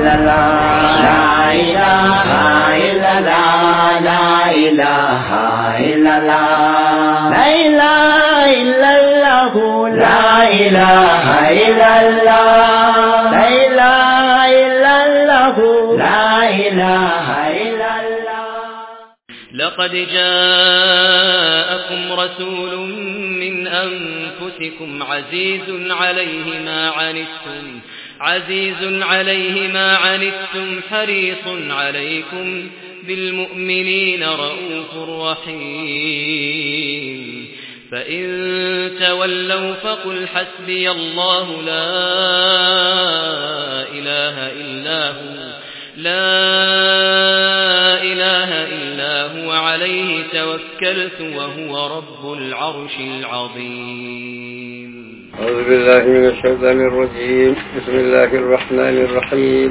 إلا الله لا إله إلا الله لا إله إلا الله لا إله إلا الله لا إله إلا الله لا إله إلا الله لا إله إلا الله لقد جاءكم رسول من أنفسكم عزيز عليه ما عنتم عزيز عليه ما عنتم حريص عليكم بالمؤمنين رؤوف رحيم فإن تولوا فقل حسبي الله لا إله إلا هو لا إله إلا هو عليه توكلت وهو رب العرش العظيم أعوذ بالله من الشيطان الرجيم بسم الله الرحمن الرحيم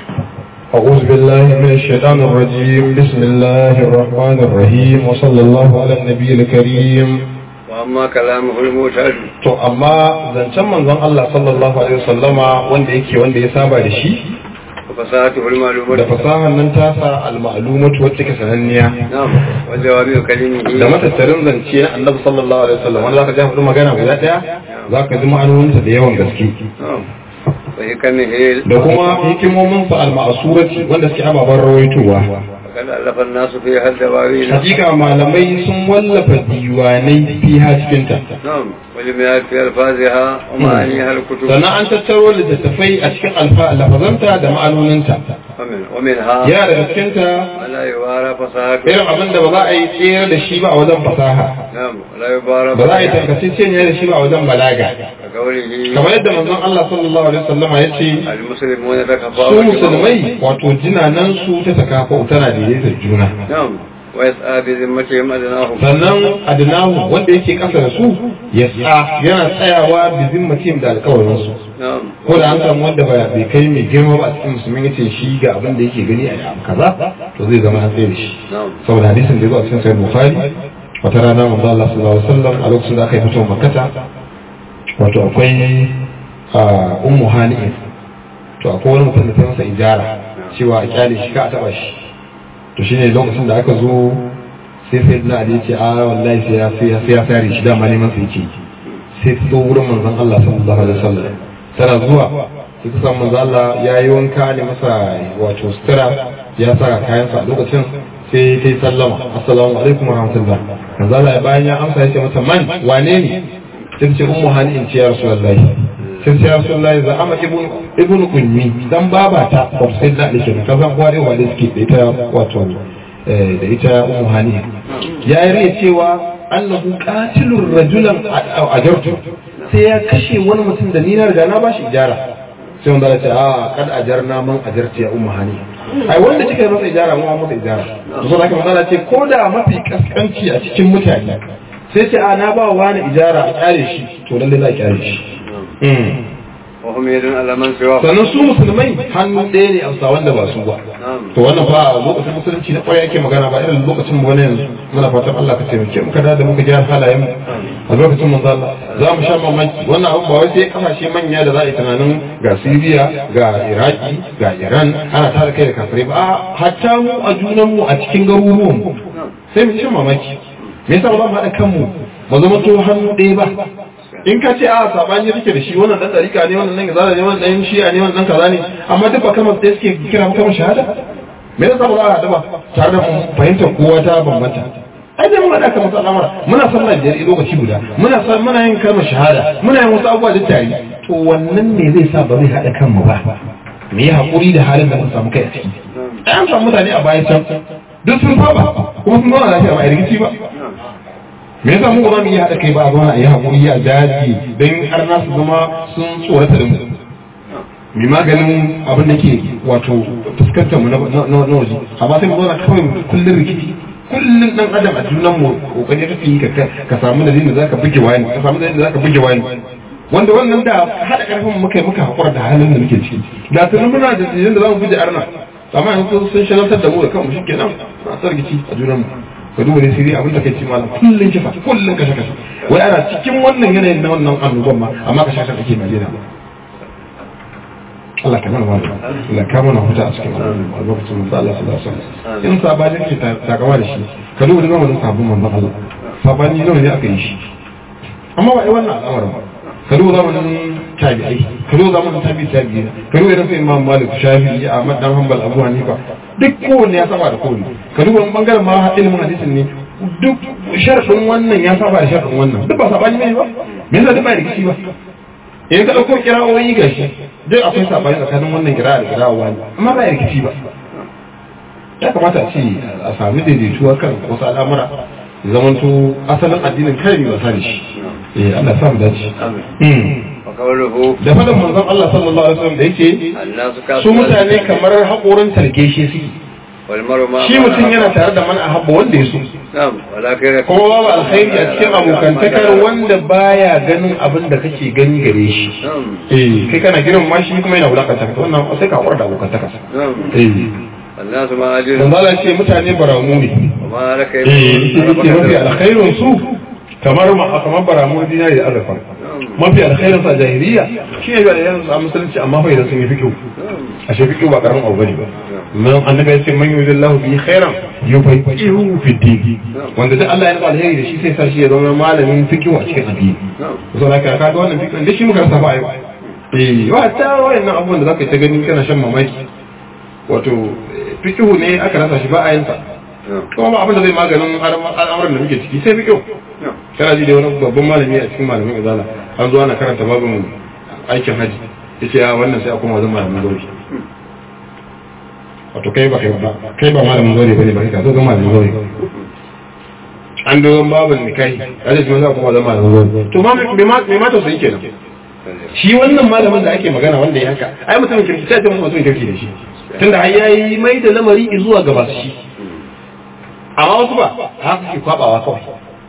أعوذ بالله من الشيطان الرجيم بسم الله الرحمن الرحيم وصلى الله على النبي الكريم وأما كلامه المعتاد to amma zancen manzon Allah sallallahu alaihi wasallama wanda yake wanda ya saba da shi وفصاحته da المعلومة fasahar nan tasa al-ma'lumatu wacce ke sananniya نعم وجوامع كلمه da matattarin zance na Annabi sallallahu alaihi wasallam wanda zaka ji faɗi magana guda daya zaka ji ma'anoninta da yawan gaske نعم وحكمه da kuma hikimominsa al-ma'surati wanda suke ababen rawaitowa وقد ألف الناس فيها الدواوين hakika malamai sun wallafa diwanai fiha cikinta نعم ولمئات في ألفاظها ومعانيها الكتب sannan an tattaro littattafai a cikin alfa lafazanta da ma'anoninta ومن ومنها yana daga cikinta ما لا يبارى فصاحته irin abin da ba za a yi tsere da shi ba a wajen fasaha نعم ولا يبارى ba za a yi tarkaceceniya da shi ba a wajen balaga كقوله kamar yadda manzon Allah sallallahu alaihi wasallam ya ce المسلمون su تكفاوا musulmai wato jinanan su ta sakafa tana daidaitar juna نعم ويسعى بذمتهم أدناهم sannan adnahu wanda yake kasa da su ya tsa yana tsayawa bi zimmatim da alƙawarin su نعم ko da an samu wanda ba bai kai mai girma ba a cikin musulmi yace shi ga abin da yake gani a abu kaza to zai zama an tsaye da shi نعم saboda hadisin da ya zo a cikin sahih bukhari wata rana manzo Allah sallallahu alaihi wasallam a lokacin da aka yi fito makkata wato akwai a ummu hani'in to akwai wani mutum da ta masa ijara cewa a kyale shi ka a taba shi to shine lokacin da aka zo sai sai na ali ce a wallahi sai ya sai ya sai ya sare shi dama neman sa yake sai ta zo wurin manzon Allah sallallahu alaihi wasallam tana zuwa sai ta samu manzon Allah ya yi wanka ne masa wato sutura ya saka kayansa a lokacin sai ta yi sallama assalamu alaikum wa rahmatullah manzon Allah ya bayan ya amsa ya ce mata man wane ne sai ta ce ummu hani in ce ya rasulullahi sai ce ya rasulullahi za ama ibn ibn kunni dan babata wato sai da dake ka san kowa dai wanda suke da ita wato eh, da ita ummu hani ya yi rai cewa annahu qatilur rajulan ajartu sai ya kashe wani mutum da ni na riga na bashi ijara sai wanda ya ce a kad ajarna man ajarti ya ummu hani ai wanda kika yi masa ijara mu masa ijara to sai kuma Allah ce ko da mafi kaskanci a cikin mutane sai ce a na ba wa wani ijara a kyale shi to lalle za a kyale shi Mm. وهم يدون على من سواه sannan su musulmai hannu ɗaya ne a bisa wanda ba su ba نعم to wannan fa lokacin musulunci na kwarai ake magana ba irin lokacin mu wani yanzu muna fatan Allah ka taimake mu kada da muka gyara halayen mu a lokacin manzo Allah za mu sha mamaki wannan abu ba wai sai kasashe manya da za a yi tunanin ga Syria ga Iraki ga Iran ana tare kai da kafirai ba a hatta mu a junan mu a cikin garuruwan mu sai mu sha mamaki me yasa ba za mu haɗa kanmu ba zama to hannu ɗaya ba in ka ce a sabani rike da shi wannan dan dariƙa ne wannan dan kaza ne wannan dan shi'a ne wannan dan kaza ne amma duk ba kamar da suke kira mu kamar shahada me yasa ba za a haɗu ba tare da mu fahimtar kowa ta bambanta ai dai mun haɗa kamar al'amura muna sallah biyar lokaci guda muna san muna yin kalmar shahada muna yin wasu abubuwa da tare to wannan ne zai sa ba zai haɗa kanmu ba mu yi haƙuri da halin da mun samu kai a ciki ai an samu mutane a bayan can duk sun saba kuma sun zauna lafiya ba a rikici ba me yasa mu ba za mu iya haɗa kai ba a zauna a yi haƙuri a daji don har na su zama sun tsorata da mu mai maganin abin da ke wato fuskantar mu na na waje amma sai mu zauna kawai kullum rikici kullum dan adam a junan mu kokari kake yi ka ka samu da da zaka buge wani ka samu da zaka buge wani wanda wannan da hada karfin muka yi muka hakura da halin da muke ciki da tunan muna da dalilin da zamu buge arna amma yanzu sun shagaltar da mu da kanmu shikenan na sargici a junan mu ka duba ne sirri abin da kai ci malam kullun kisa kullun kashe kashe wai ana cikin wannan yanayin na wannan annoban ma amma kashe kashe ake Najeriya Allah ka mana wani Allah ka mana huta a cikin lokacin manzo Allah sallallahu alaihi wasallam in sabani ke takawa da shi ka duba da zamanin sabon manzo Allah sabani nawa ne aka yi shi amma ba ai wannan al'amarin ba ka duba zamanin tabi'ai ka duba zamanin tabi'i tabi'i ka duba irin su Imam Malik Shafi'i Ahmad dan Hanbal Abu Hanifa duk kowanne ya saba da kowanne ka duba bangaren ma ilimin hadisin ne duk sharfin wannan ya saba da sharfin wannan duk ba sabani ne ba me yasa duk ba rikici ba in ka ɗauko kira'o'i ga shi duk akwai sabani tsakanin wannan kira'a da kira'a wani amma ba rikici ba ya kamata a ce a sami daidaituwa kan wasu al'amura zamanto asalin addinin kai ne wasa da shi eh Allah ya samu dace وقوله da faɗin manzon Allah sallallahu alaihi wasallam da yake الناس su mutane kamar haƙorin tarkeshe suke والمرء ما shi mutum yana tare da man ahabba wanda ya so نعم ولكن kuma babu alkhairi a cikin abokantakar wanda baya ganin abin da kake gani gare shi نعم eh kai kana girin ma shi kuma yana wulakanta ka wannan sai ka haƙura da abokantaka نعم eh الناس ما أجل dan Allah ce mutane baramu ne وما لك eh yake mafi alkhairin su kamar ma kamar baramu dinari da azurfa mafi alkhairin sa jahiliya shi ne da yanzu a musulunci amma fa idan sun yi fikihu a shi fikihu ba karamin abu bane ba man annabi ya ce man yuridillahu bihi khairan yufaqihu fi din wanda duk Allah ya nufa alheri da shi sai sa shi ya zama malamin fikihu a cikin addini so na ka ga wannan fikihu da shi muka rasa ba ai eh wa ta wayannan abubuwan da zaka yi ta gani kana shan mamaki wato fikihu ne aka rasa shi ba a yin sa kuma ba abin da zai maganin al'amuran da muke ciki sai fikihu kana ji da wani babban malami a cikin malamin izala an zo ana karanta babin aikin haji yace ya wannan sai a koma wajen malamin zauri wato kai ba kai ba kai ba malamin zauri bane ba kai ka zo ga malamin zauri an dogon babin ne kai kaje shi za a koma wajen malamin zauri to ma me ma me ma tausayi kenan shi wannan malamin da ake magana wanda ya haka ai mutumin kirki ta ce mutumin kirki da shi tunda har yayi mai da lamari zuwa ga masu shi amma wasu ba haka ke kwabawa kawai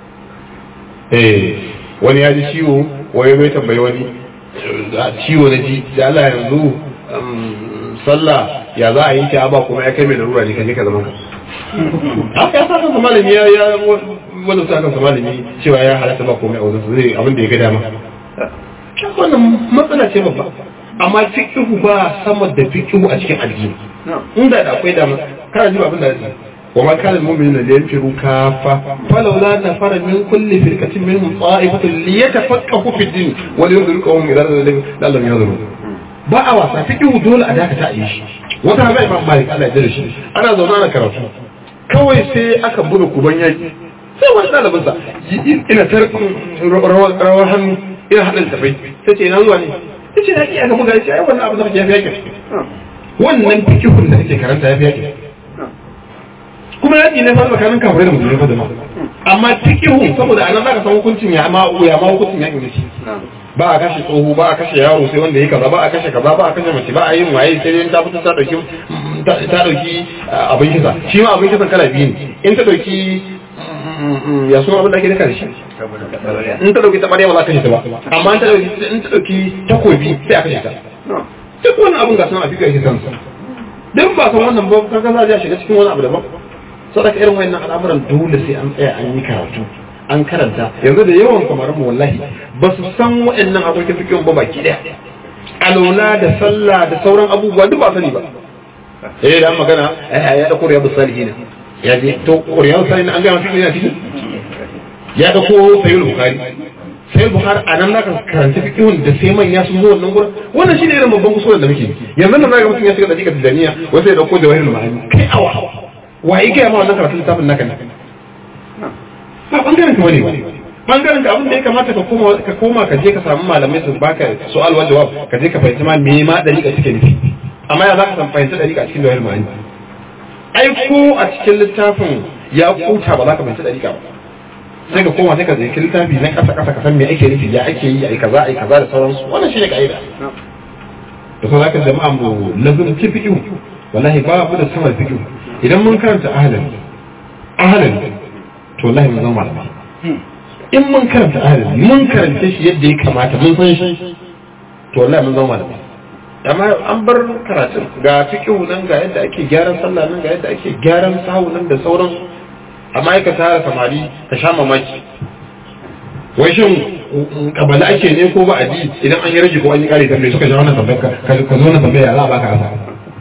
eh wani ya ji ciwo wani bai tambayi wani ciwo na ji da Allah yanzu sallah ya za a yi ta ba kuma ya kai mai larura ne kaje ka zaman ka haka ya sa kansa malami ya ya wanda sa kansa malami cewa ya halatta ba komai a wajen su zai abin da ya ga dama wannan matsala ce babba amma fiqhu ba sama da fiqhu a cikin addini inda da akwai dama kana ji abin da zai وما كان المؤمنون لينفروا كافة فلولا نفر من كل فرقة منهم طائفة ليتفقهوا في الدين ولينذروا قوم إذا لم ينظروا ba a wasa fiƙihu dole a dakata a yi shi wata hana imam malik Allah ya dare shi ana zaune ana karatu kawai sai aka buga kuban yaki sai wani ɗalibin sa ina tar rawar hannu ina haɗa tafai sai ce ina zuwa ne sai ce yaki aka buga ya ce ai wannan abin da kake yafi yakin wannan fiƙihun da kake karanta yafi yakin kuma yaƙi ne fa tsakanin kafirai da musulmai fa da ma amma fiqhu saboda anan zaka san hukuncin ya ma ya ma hukuncin yaƙi ne ba a kashe tsoho ba a kashe yaro sai wanda yake kaza ba a kashe kaza ba a kashe mace ba a yin waye sai dai ta fito ta dauki ta dauki abin kisa shi ma abin kisan kala biyu ne in ta dauki ya suna abin da ake daka da shi in ta dauki tabariya ba za ka kashe ta ba amma in ta dauki in ta dauki takobi sai a kashe ta duk wani abin ga sunan a fiƙa yake sansa dan ba san wannan ba kaga za a shiga cikin wani abu daban sadaka irin wayannan al'amuran dole sai an tsaya an yi karatu an karanta yanzu da yawan kamar mu wallahi ba su san wayannan abokin fikin ba baki daya alola da sallah da sauran abubuwa duk ba sani ba eh da magana eh ya dauko riyadu salihin ya je to riyadu salihin an ga mafi ina cikin ya dauko sayyid bukhari sai buhari a nan zaka karanta fiqhun da sai manya sun zo wannan gurin wannan shine irin babban kusurin da muke yanzu nan zaka mutum ya shiga dakika tijaniya wai sai ya dauko jawahirul ma'ani kai awa waye ga ma wannan karatun littafin naka ne ba bangaren ka bane bangaren ka abin da ya kamata ka koma ka koma ka je ka samu malamai su baka su'al wa jawab ka je ka fahimci ma me ma dariƙa take nufi amma ya zaka san fahimci dariƙa a cikin jawahirul ma'ani ai ko a cikin littafin ya kuta ba za ka fahimci dariƙa ba sai ka koma sai ka zai littafi na ƙasa ƙasa ka san me ake nufi ya ake yi ai kaza ai kaza da sauransu wannan shine ka'ida da kuma zaka jama'a mu lazum ki fiqhu wallahi ba mu da sama fiqhu idan mun karanta ahlan ahlan to wallahi mun zama malamai in mun karanta ahlan mun karanta shi yadda ya kamata mun san shi to wallahi mun zama malamai amma an bar karatun ga fiqhu nan ga yadda ake gyaran sallah nan ga yadda ake gyaran sahu nan da sauransu amma ka tara samari ka sha mamaki wai shin kabali ake ne ko ba a ji idan an yi rage ko an yi kare tambaye suka ji wannan tambayar ka ka zo wannan tambaya za a baka asa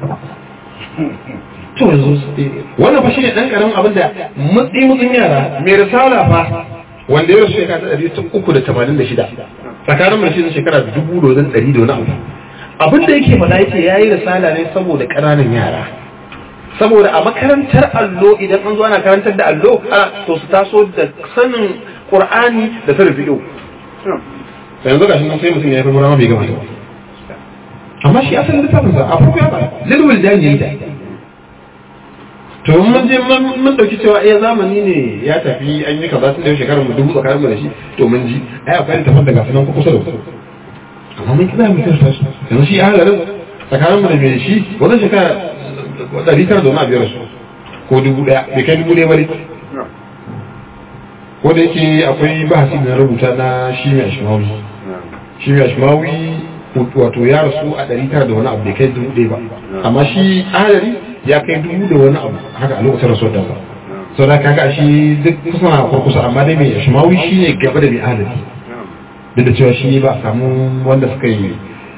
to yanzu wannan fa shine dan karamin abin da mutsi mutsin yara mai risala fa wanda ya rasu shekara ta ɗari uku da tamanin da shida tsakanin mai shi shekara dubu da wajen ɗari da wani abu abin da yake faɗa yake ya yi risala ne saboda ƙananan yara saboda a makarantar allo idan an zo ana karantar da allo to su taso da sanin qur'ani da sanin fiqh yanzu ga shi sai mutum ya yi farko bai gama ba amma shi asalin littafin sa a farko ya ba lilwil dan yayi da to mun je mun dauki cewa eh zamani ne ya tafi an yi kaza tun da shekarar mu dubu tsakanin mu da shi to mun ji ai akwai littafin daga sunan kusa da kusa amma mun kira mu kirta su yanzu shi halarin tsakanin mu da mai shi wannan shekara ɗari tara da wani abu ya rasu ko dubu ɗaya bai kai dubu ɗaya ba ne ko da yake akwai bahasi da na rubuta na shi mai ashmawi shi mai ashmawi wato ya rasu a ɗari tara da wani abu bai kai dubu ɗaya ba amma shi adari ya kai dubu da wani abu haka a lokacin rasuwar da ba sau da kaga shi duk kusan a kurkusa amma dai mai ashmawi shi ne gaba da mai adari duk da cewa shi ba a samu wanda suka yi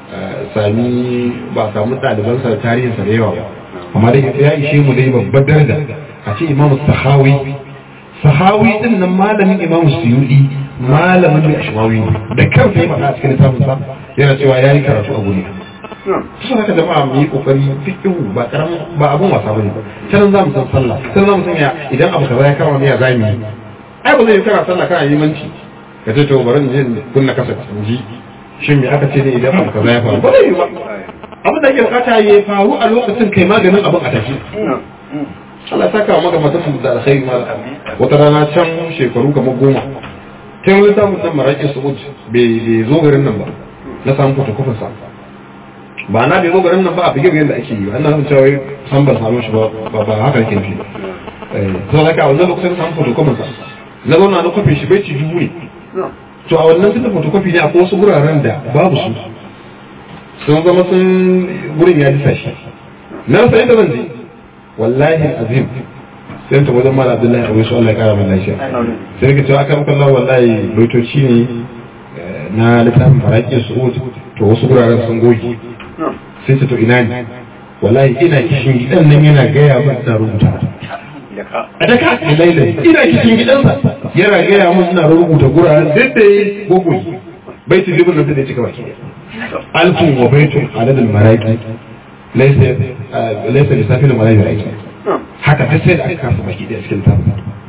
sami ba a samu ɗalibansa da tarihinsa da yawa ba amma dai ya ishe mu dai babbar daraja a ce imamu sahawi sahawi din nan malamin imamu suyudi malamin mai ashmawi ne da kansa ya faɗa a cikin littafin sa yana cewa ya yi karatu a guri su haka jama'a mu yi kokari fiqhu ba karamin ba abun wasa bane sanan za mu san sallah sanan za mu san ya idan abu kaza ya kama ne ya zamu yi ai ba zai yi kana sallah kana limanci ka ce to bari in je kunna kasa in ji shin me aka ce ne idan abu kaza ya faru ba zai yi ba abin da ake bukata ya faru a lokacin kai maganin abin a tafi Allah ya saka maka mutum da alkhairi ma wata rana can shekaru kamar goma ta yi samun nan maraƙi su'ud bai zo garin nan ba na samun fotokofin sa ba na bai zo garin nan ba a bigir yadda ake yi ba ina cewa san ban samu shi ba ba haka yake nufi sau da ka wannan lokacin samun fotokofin sa na zauna na kofin shi bai ci dubu ne to a wannan tunda fotokofi ne akwai wasu wuraren da babu su sun zama sun gurin ya disa shi na rasa inda zan je wallahi azim sai ta wajen mala abdullahi abu su Allah ya kara mana lafiya sai ka cewa akan kallon wallahi baitoci ne na littafin faraki su'ud to wasu guraren sun goge sai ta to ina ne wallahi ina kishin gidan nan yana gaya min na rubuta a daka laila ina kishin gidansa yana gaya min ina rubuta guraren duk da ya gogoyi baitin libin nan da ya cika baki alfun wa baitun adadin maraki laisa laisa lissafin maraki aiki haka ta sai da aka kasa baki da cikin ta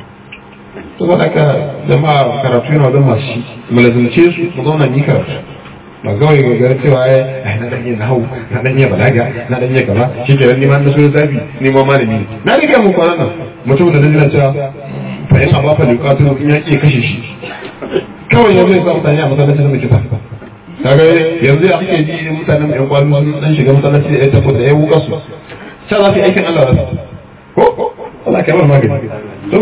to ba ka jama'a karatu yana wajen masu shi mu lazumce su mu zauna ni karatu ba kawai ga gara cewa ai na dan yin nahau na dan yin balaga na dan yin gaba shi ke ni ma na so zafi ni ma malami ne na rike mu kwanan nan mutum da dan cewa fa in amma fa liqatu in ya ke kashe shi kawai yanzu ya sa mutane a masallacin da kisa kaga yanzu ya ake ji mutanen yan kwalo sun dan shiga masallaci da ya tafi da ya wuka su sai za su yi aikin Allah da ko Allah kai magani to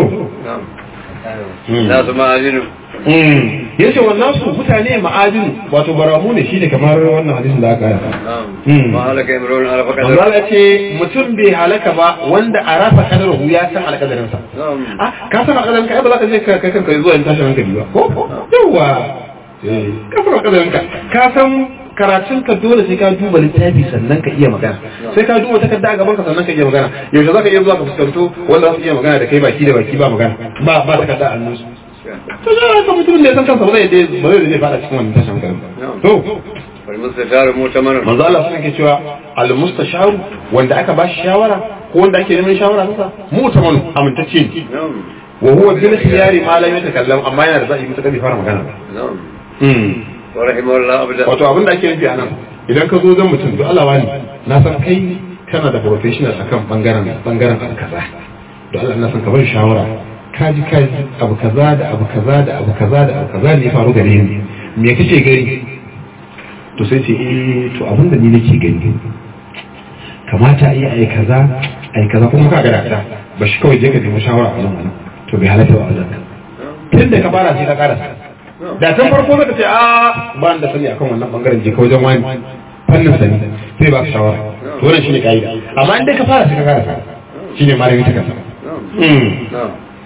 na su ma'ajinu ya ce wannan su mutane ma'adin wato baramu ne shine kamar wannan hadisin da aka yi ma halaka imrun alfa kadar Allah ya ce mutum bai halaka ba wanda a rafa kadaru ya san alkadarinsa ah ka san alkadarin ka ai ba za ka je ka kai kanka zuwa in tashin hankali ba ko yawa ka san alkadarin ka ka san karatun ka dole sai ka duba littafi sannan ka iya magana sai ka duba takarda a gaban ka sannan ka iya magana yaushe za ka iya zuwa ka fuskanto wanda za su iya magana da kai baki da baki ba magana ba ba takarda a hannunsu to za ka mutumin da ya san kansa ba zai ba zai zai fada cikin wannan tashin hankali to والمستشار مؤتمن manzo Allah sun ke cewa al mustasharu wanda aka ba shi shawara ko wanda ake neman shawara nasa mu'taman amintacce ne نعم wa huwa bil khiyari ma lam yatakallam amma yana da zai mutu bai fara magana ba نعم mm ورحمه الله أبدا wato abin da ake nufi a nan idan ka zo zan mutum to Allah wani na san kai kana da professional akan bangaren bangaren abu kaza to Allah na san ka bar shawara ka ji ka ji abu kaza da abu kaza da abu kaza da abu kaza ne ya faru gare ni me kake gani to sai ce eh to abin da ni nake gani kamata a yi ai kaza ai kaza kuma ka ga ta ba shi kawai je ka nemi shawara a nan wannan to bai halatta ba a wajen tun da ka fara sai ka karasa da tun farko zaka ce a ba ni da sani akan wannan bangaren je ka wajen wani fannin sani sai ba ka shawara to wannan shine kaida amma in dai ka fara sai ka karasa shine malami ta kasa نعم نعم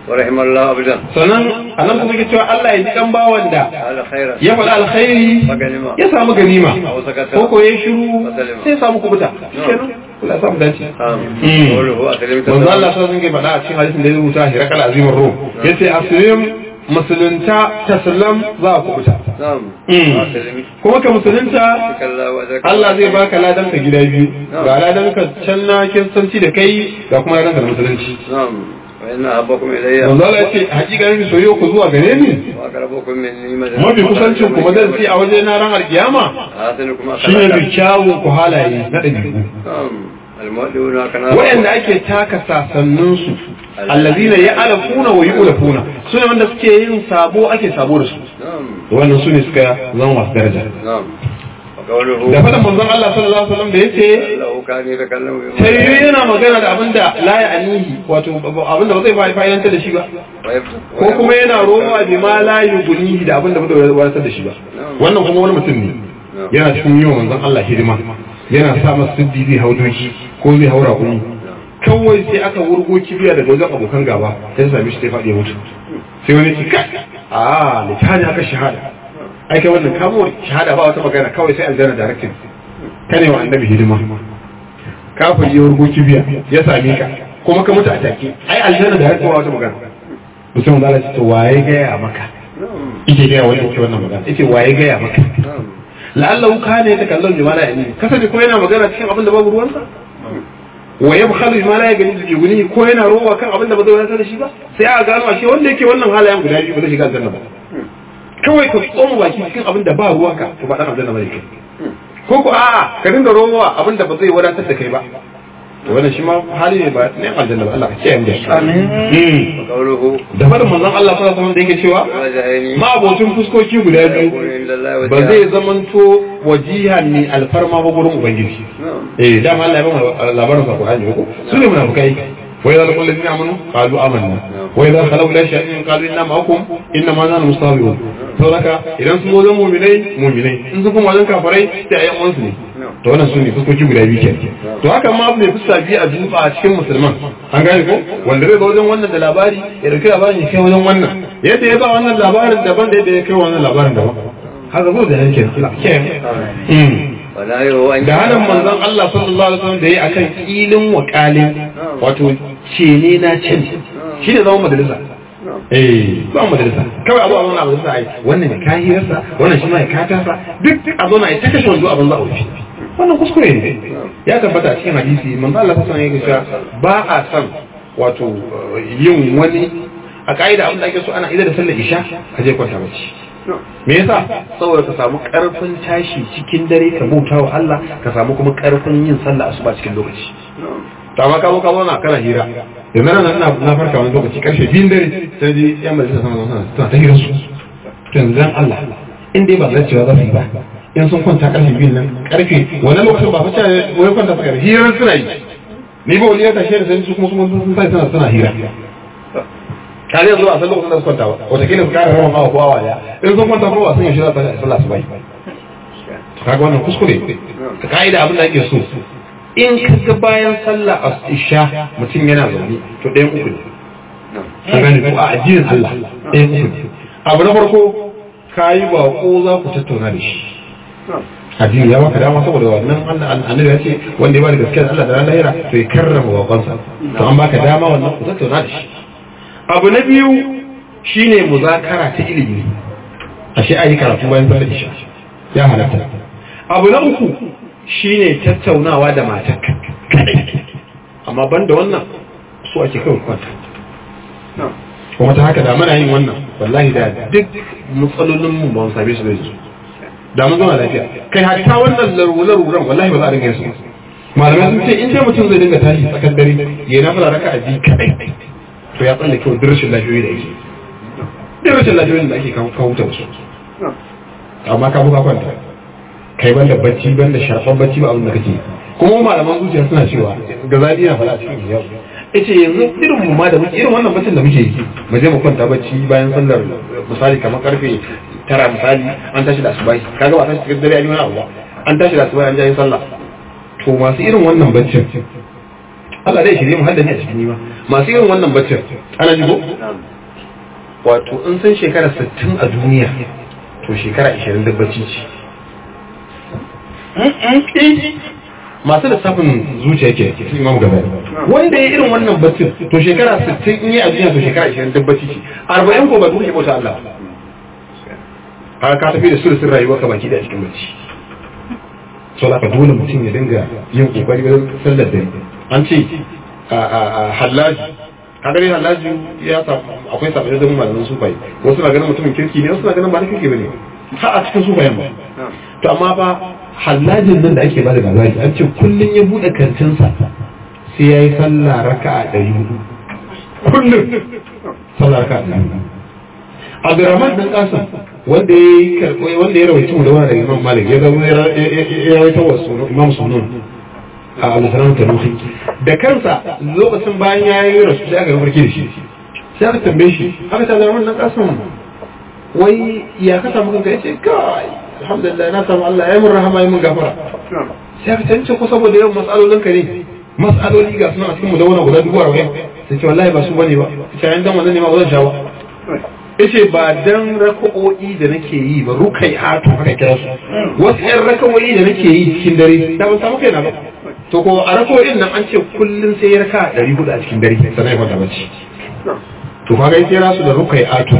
ورحم الله عبدا sannan anan kuma ke cewa Allah ya ji kan bawan da على خيرا ya faɗi alkhairi فغنما ya samu ganima أو سكت ko ko ya shiru sai ya samu kubuta kenan Allah ya samu dace آمين قوله أسلم manzo Allah sai sun ke faɗa a cikin hadisin da ya rubuta shi rakal azimin ruh yace aslim musulunta taslam za ku kubuta نعم Mm. أسلم kuma ka musulunta كلا وأجرك Allah zai baka ladan ka gida biyu ga ladan ka can na kiristanci da kai ga kuma ladan ka da musulunci نعم وإن أحبكم إلي manzo Allah ya ce hakika ne soyayya ku zuwa gare ni وأقربكم مني مجلس mafi kusancin ku madarsi a waje na ran alkiyama أحسنكم shine أخلاقا bi kyawun ku halaye na ɗabi'u نعم المؤمنون كنا waɗanda ake taka sasanninsu allazina ya alafuna wa yu'lafuna su ne wanda suke yin sabo ake sabo da su نعم wannan su ne suka zama masu daraja نعم وقوله da faɗin manzon Allah sallallahu alaihi wasallam da yace له كان يتكلم بما sai yana magana da abinda la ya anihi wato abinda ba zai fa'idantar da shi ba ويفتح ko kuma yana rowa bi ma la yugunihi da abinda ba zai wadatar da shi ba wannan kuma wani mutum ne yana cikin yi wa manzon Allah hidima yana sa masa siddi zai hau doki ko zai haura kuni kawai sai aka wurgo kibiya daga wajen abokan gaba sai sami shi sai faɗi ya mutu sai wani ce kai a litani aka shahada ai kai wannan kamo shahada ba wata magana kawai sai aljanna directing kane wa annabi hidima kafin ya wurgo kibiya ya same ka kuma ka mutu a take ai aljanna directing ba wata magana mutum da Allah ce to waye gaya maka yake gaya wanda yake wannan magana yake waye gaya maka نعم la'allahu kana yatakallam bima la yani kasance ko yana magana cikin abin da babu ruwansa wa yabkhalu bima la yani yuguni ko yana rowa kan abin da ba zai wadatar da shi ba sai a gano ashe wanda yake wannan halayen guda biyu ba zai shiga aljanna ba kawai ka tsoma baki cikin abin da ba ruwanka to ba dan aljanna ba yake ko ko a'a ka dinga rowa abin da ba zai wadatar da kai ba to wannan shi ma hali ne ba ne aljanna ba Allah ka kiyaye mu da shi amin وقوله da fadin manzon Allah sallallahu alaihi wasallam da yake cewa وجهين ma abocin fuskoki guda biyu يكون عند الله ba وجهان zai zamanto wajihan ne alfarma ba gurin ubangiji نعم eh dama Allah ya bamu labarin sa Qur'ani ko su ne munafikai wa idza laqul ladina amanu qalu amanna wa idza khalu ila shay'in qalu inna ma'akum inna ma nahnu mustahzi'un to haka idan sun zo mu'minai mu'minai in sun kuma wajen kafirai sai ayyan uwansu ne to wannan su ne fuskoki guda biyu ke to haka ma abu ne fuska biyu a duba a cikin musulman an gane ko wanda zai ga wajen wannan da labari ya dauki labarin ya kai wajen wannan yadda ya ba wannan labarin daban da yadda ya kai wannan labarin daban haka zo da yake Allah ke ولا يهو أن da hannun manzon Allah sallallahu alaihi wasallam da yi akan ilin wakalin wato cene na cin shi ne zama majalisa eh ba majalisa kawai abu a zauna a majalisa ai wannan ya kayi rasa wannan shi ma ya kata sa duk a zauna ai ta kashe wanzu abin za a wuce wannan kuskure ne ya tabbata a cikin hadisi manzo Allah sallallahu alaihi wasallam ya ce ba a san wato yin wani a ka'ida abin da ake so ana idan da sallar isha ka je kwanta bacci me yasa saboda ka samu karfin tashi cikin dare ka bauta wa Allah ka samu kuma karfin yin sallah asuba cikin lokaci to amma ka zo ka zauna kana hira yanzu nan ina na farka wani lokaci karshe biyun dare sai ji yan majalisa sama sama suna ta hira su to yanzu dan Allah in dai ba zai cewa za su yi ba in sun kwanta karfe biyun nan karfe wani lokacin ba fice wani kwanta suka yi hirar suna yi ni ba wani ya tashe da sai su kuma sun sai suna suna hira kare yanzu a san lokacin da su kwanta ba wataƙila su kare rawan awa ko awa daya in sun kwanta kuma ba sun yi shirya ta sallah su bai kaga wannan kuskure ka ka'ida abin da ake so in ka ga bayan sallah a isha mutum yana zaune to ɗayan uku ne ka gane ko a addinin Allah ɗayan uku ne abu na farko ka yi baƙo za ku tattauna da shi addini ya baka dama saboda wannan annabi ya ce wanda ya ba da gaskiyar Allah da ran lahira to ya karrama baƙonsa to an baka dama wannan ku tattauna da shi abu na biyu shine muzakara ta ilimi ashe a yi karatu bayan sallar isha ya halatta abu na uku shine tattaunawa da matar amma ban da wannan su ake kawai kwanta kuma ta haka da muna yin wannan wallahi da duk matsalolin mu ba mu same su da yanzu da mun zama lafiya kai hatta wannan laruran wallahi ba za a dinga yin su malamai sun ce in sai mutum zai dinga tashi tsakar dare ya na fara raka a biyu kadai to ya tsalle kyau duk rashin lafiyoyi da ake duk rashin lafiyoyin da ake kawo ta wasu amma ka buka kwanta kai ban da bacci ban da sharfan bacci ba abin da kake kuma malaman zuciya suna cewa ga zaɓi na faɗa cikin yau ita yanzu irin mu ma da muke irin wannan baccin da muke yi mu je mu kwanta bacci bayan sallar misali kamar karfe tara misali an tashi da asubai kaga ba tashi cikin dare an yi wani abu ba an tashi da asubai an je sallah to masu irin wannan baccin Allah zai shirye mu haddani a cikin nima masu irin wannan baccin ana jigo wato in san shekara 60 a duniya to shekara 20 da bacci ce masu lissafin zuciya ke su imam gaba wanda ya irin wannan baccin to shekara 60 in yi a duniya to shekara 20 da bacci ce 40 ko ba duk bauta Allah har ka tafi da sulusun rayuwar ka baki da cikin bacci so da dole mutum ya dinga yin kokari wajen sallar dare an ce a hallaji kaga dai hallaji ya samu akwai sabbin da malaman sufai wasu na ganin mutumin kirki ne wasu na ganin ba na kirki bane har a cikin sufayen ba to amma fa hallajin nan da ake bada labari an ce kullun ya bude kantinsa sai ya yi sallah raka'a ɗari hudu kullum sallah raka'a ɗari hudu Abdurrahman dan Qasim wanda ya karɓo wanda ya rawaito da wani daga Imam Malik ya zama ya rawaito wa sunan Imam Sunun a Al-Salam Tanuhi da kansa lokacin bayan ya yi rasu sai aka ga farki da shi sai aka tambaye shi aka ta Abdurrahman dan Qasim wai ya ka samu kanka yace kai alhamdulillah na samu Allah ya mun rahama ya mun gafara sai aka tance ko saboda yawan mas'alolin ka ne mas'aloli ga suna a cikin mu da wani guda dubu arba'in sai ce wallahi ba su bane ba sai an dan wannan ne ma ba zan sha ba yace ba dan raka'o'i da nake yi ba rukai hatu haka kira su wasu ƴan raka'o'i da nake yi cikin dare da ban samu kaina ba to ko a raka'o'in nan an ce kullun sai ya raka ɗari hudu a cikin dare sannan ya kwanta bacci to kaga ya kira su da rukai hatu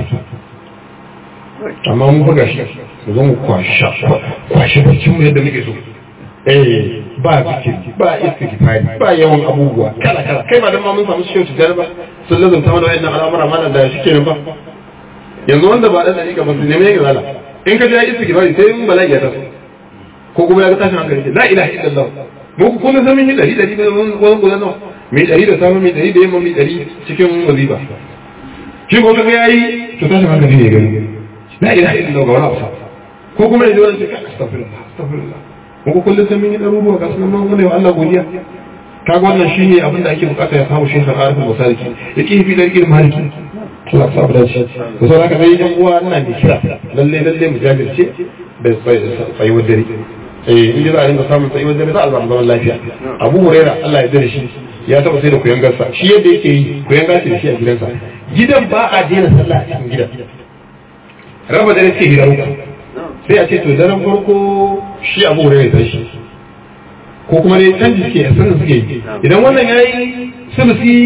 amma mun buga shi mu zo mu kwasha kwashe baccin mu yadda muke so eh ba zikiri ba istighfari ba yawan abubuwa kala kala kai ba dan ma mun samu shi yau ba sun lazumta mana wayannan al'amura malam da shi kenan ba yanzu wanda ba dan dariƙa ba su nemi yake zala in ka ji ayi istighfari sai in bala'i ya taso ko kuma ya ga tashin hankali la ilaha illallah mu ku kun san mun yi dari dari wani gudan nawa mai dari da safe mai dari da yamma mai dari cikin wazifa shi ko kaga yayi to tashin hankali ne gani la ilaha illallah ga wani abu ko kuma yaji wani sai astaghfirullah astaghfirullah mu ku kullum san mun yi daruruwa ga sunan mun wa Allah godiya kaga wannan shine abin da ake bukata ya samu shekar arifin masaliki yake fi dalilin maliki Allah sa da shi da sauran ka sai yan uwa ina mai kira lalle lalle mu jajirce da tsayuwar dare eh in za a dinga samun tsayuwar dare za a samu zaman lafiya Abu Huraira Allah ya dare shi ya taba sai da kuyangarsa shi yadda yake yi kuyanga ce da shi a gidansa gidan ba a daina sallah a cikin gidan raba dare ce gidan uku sai a ce to daren farko shi Abu Huraira ya tashi ko kuma dai canji suke a sanin suke yi idan wannan yayi sulusi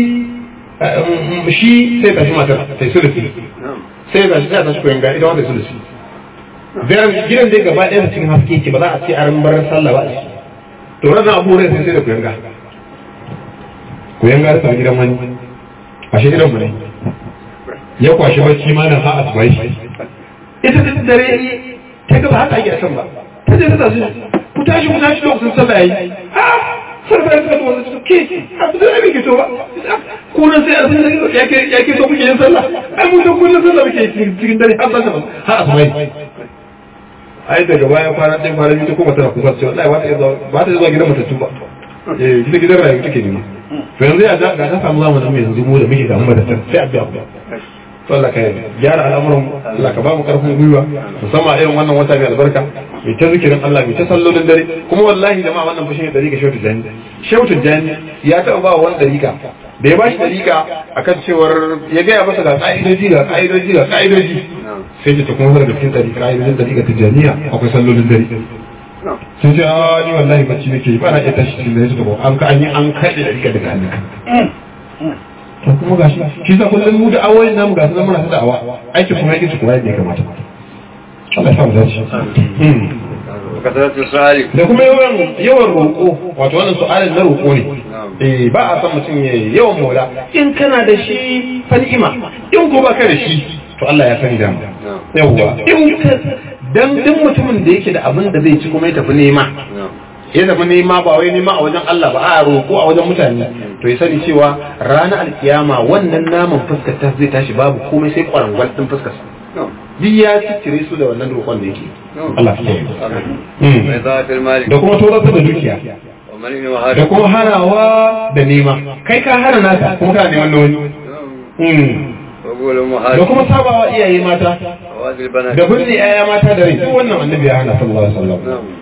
shi sai tashi matar sai sulusi sai tashi sai tashi koyan ga ita wanda sulusi gidan gidan dai gaba ɗaya cikin haske ke ba za a ce an bar sallah ba to ranar abu rai sai sai da koyan ga koyan ga ta gidan wani a shi gidan mu ne ya kwashi bacci ma nan ha asubai ita ta dare ta gaba haka ake san ba ta je ta tashi ku tashi ku tashi lokacin sallah yayi sarfa ya tsaka wanda suke abu da ne ke to ba kunan sai azin da yake yake to kuke yin sallah ai mun da kullun sallah muke cikin dare har sallah har asmai ai daga baya kwana ɗaya kwana biyu ta kuma tana kuka cewa wallahi ba ta zuwa ba ta zuwa gidan matattu ba eh gida gidan rayu take ne to yanzu ya ga ta samu zamanin mai yanzu mu da muke damu da sai a biya ku to Allah ka gyara al'amuran Allah ka ba mu karfin gwiwa musamman irin wannan wata mai albarka mai ta zikirin Allah mai ta sallolin dare kuma wallahi jama'a wannan fashin ya dariƙa shautu jani shautu jani ya taɓa ba wani dariƙa da ya ba shi dariƙa akan cewar ya gaya masa ga ƙa'idoji ga ƙa'idoji ga ƙa'idoji sai ta kuma daga cikin dariƙa ƙa'idojin dariƙa ta janiya akwai sallolin dare sun ce a ni wallahi bacci nake ba na iya tashi cikin dare su an ka an yi an kaɗe dariƙa daga hannunka to kuma gashi shi sa kullum mu da awoyin namu ga sunan muna ta da'awa aikin kuma yake su kuma yadda ya kamata Allah ya samu dace kasaratu sali da kuma yawan yawan roƙo wato wannan su'alin na roƙo ne eh ba a san mutum ya yawan mola in kana da shi fa ni'ima in ko baka da shi to Allah ya sani da mu yawa in ka dan duk mutumin da yake da abin da zai ci kuma ya tafi nema ya tafi nema ba wai nema a wajen Allah ba a roƙo a wajen mutane to ya sani cewa ranar alkiyama wannan naman fuskar ta zai tashi babu komai sai kwarangwal din fuskar duk ya ciccire su da wannan roƙon da yake Allah ya yi mai zafin mali da kuma tozarta da dukiya wani ne da wahada kuma harawa da nema kai ka hana naka kuma kana neman na wani Mm. wagolin da wahada kuma sabawa iyaye mata wazil bana da binne yaya mata da rai duk wannan annabi ya hana sallallahu alaihi wasallam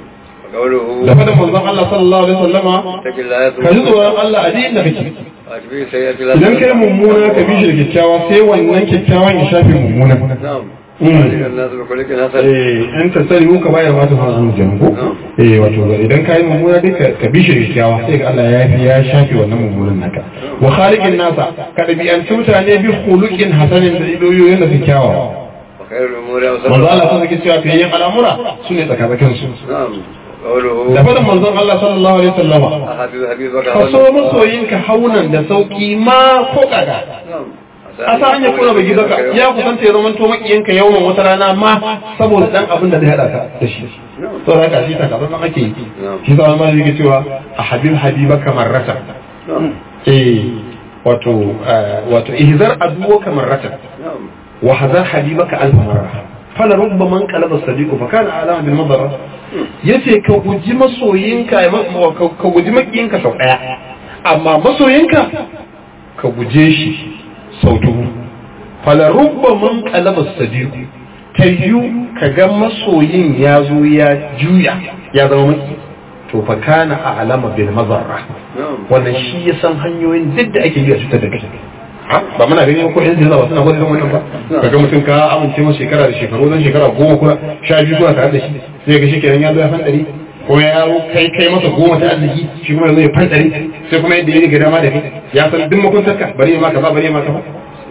وقوله da faɗin manzon Allah sallallahu alaihi wasallama اتق الله ka ji tsoron Allah a duk inda kake واتبع سيئة idan kai mummuna ka bi shi da kyakkyawa sai wannan kyakkyawan ya shafe mummuna نعم Mm. وعلم الناس بخلق حسن eh in ta sani ka bayar ma ta fara an jango eh wato idan kai mummuna dai ka- ka bi shi da kyakkyawa sai ga Allah ya fi ya shafe wannan mummunan naka wa khaliqin nasa ka dabi'anci mutane bi khuluqin hasanin da idoyoyin da kyakkyawa وخير الأمور manzo أوسطها Allah sun sake cewa fiye al'amura su ne tsakanin su نعم وقوله da faɗin manzon Allah sallallahu alaihi wasallama أحبب حبيبك ka so masoyinka haunan da sauki ma ko kaga نعم a sa hanyar kuna bai gizaka ya kusanta ya zama to makiyanka yawan wata rana ma saboda dan abin da zai hada ka da shi to da haka shi ta kaza nan ake yi shi sa ma yake cewa a habib habibaka marrata نعم eh wato eh, wato ihzar aduwaka marrata نعم wa hazar habibaka alf marra fala rubba man qalaba sadiqu fa kana alama bil madara yace ka guji masoyinka ya ma- ka ka guji makiyinka sau daya amma masoyinka ka guje shi sau dubu fala rubba man qalaba sadiqu tayyu ka ga masoyin ya zo ya juya ya zama maki to fa kana alama bil madara نعم wannan shi ya san hanyoyin duk da ake yi a cutar da kai Ha? ba muna gani ko yan jinsa ba suna gwada irin wannan ba kaga mutum ka amince masa shekara da shekaru zan shekara goma kuma sha biyu kuna tare da shi sai ga shi kenan ya zo ya fandari ko ya yaro kai kai masa goma ta arziki shi kuma zai fandari sai kuma yadda ya ga dama da kai ya san duk makuntarka bari ya maka ba bari ya maka ba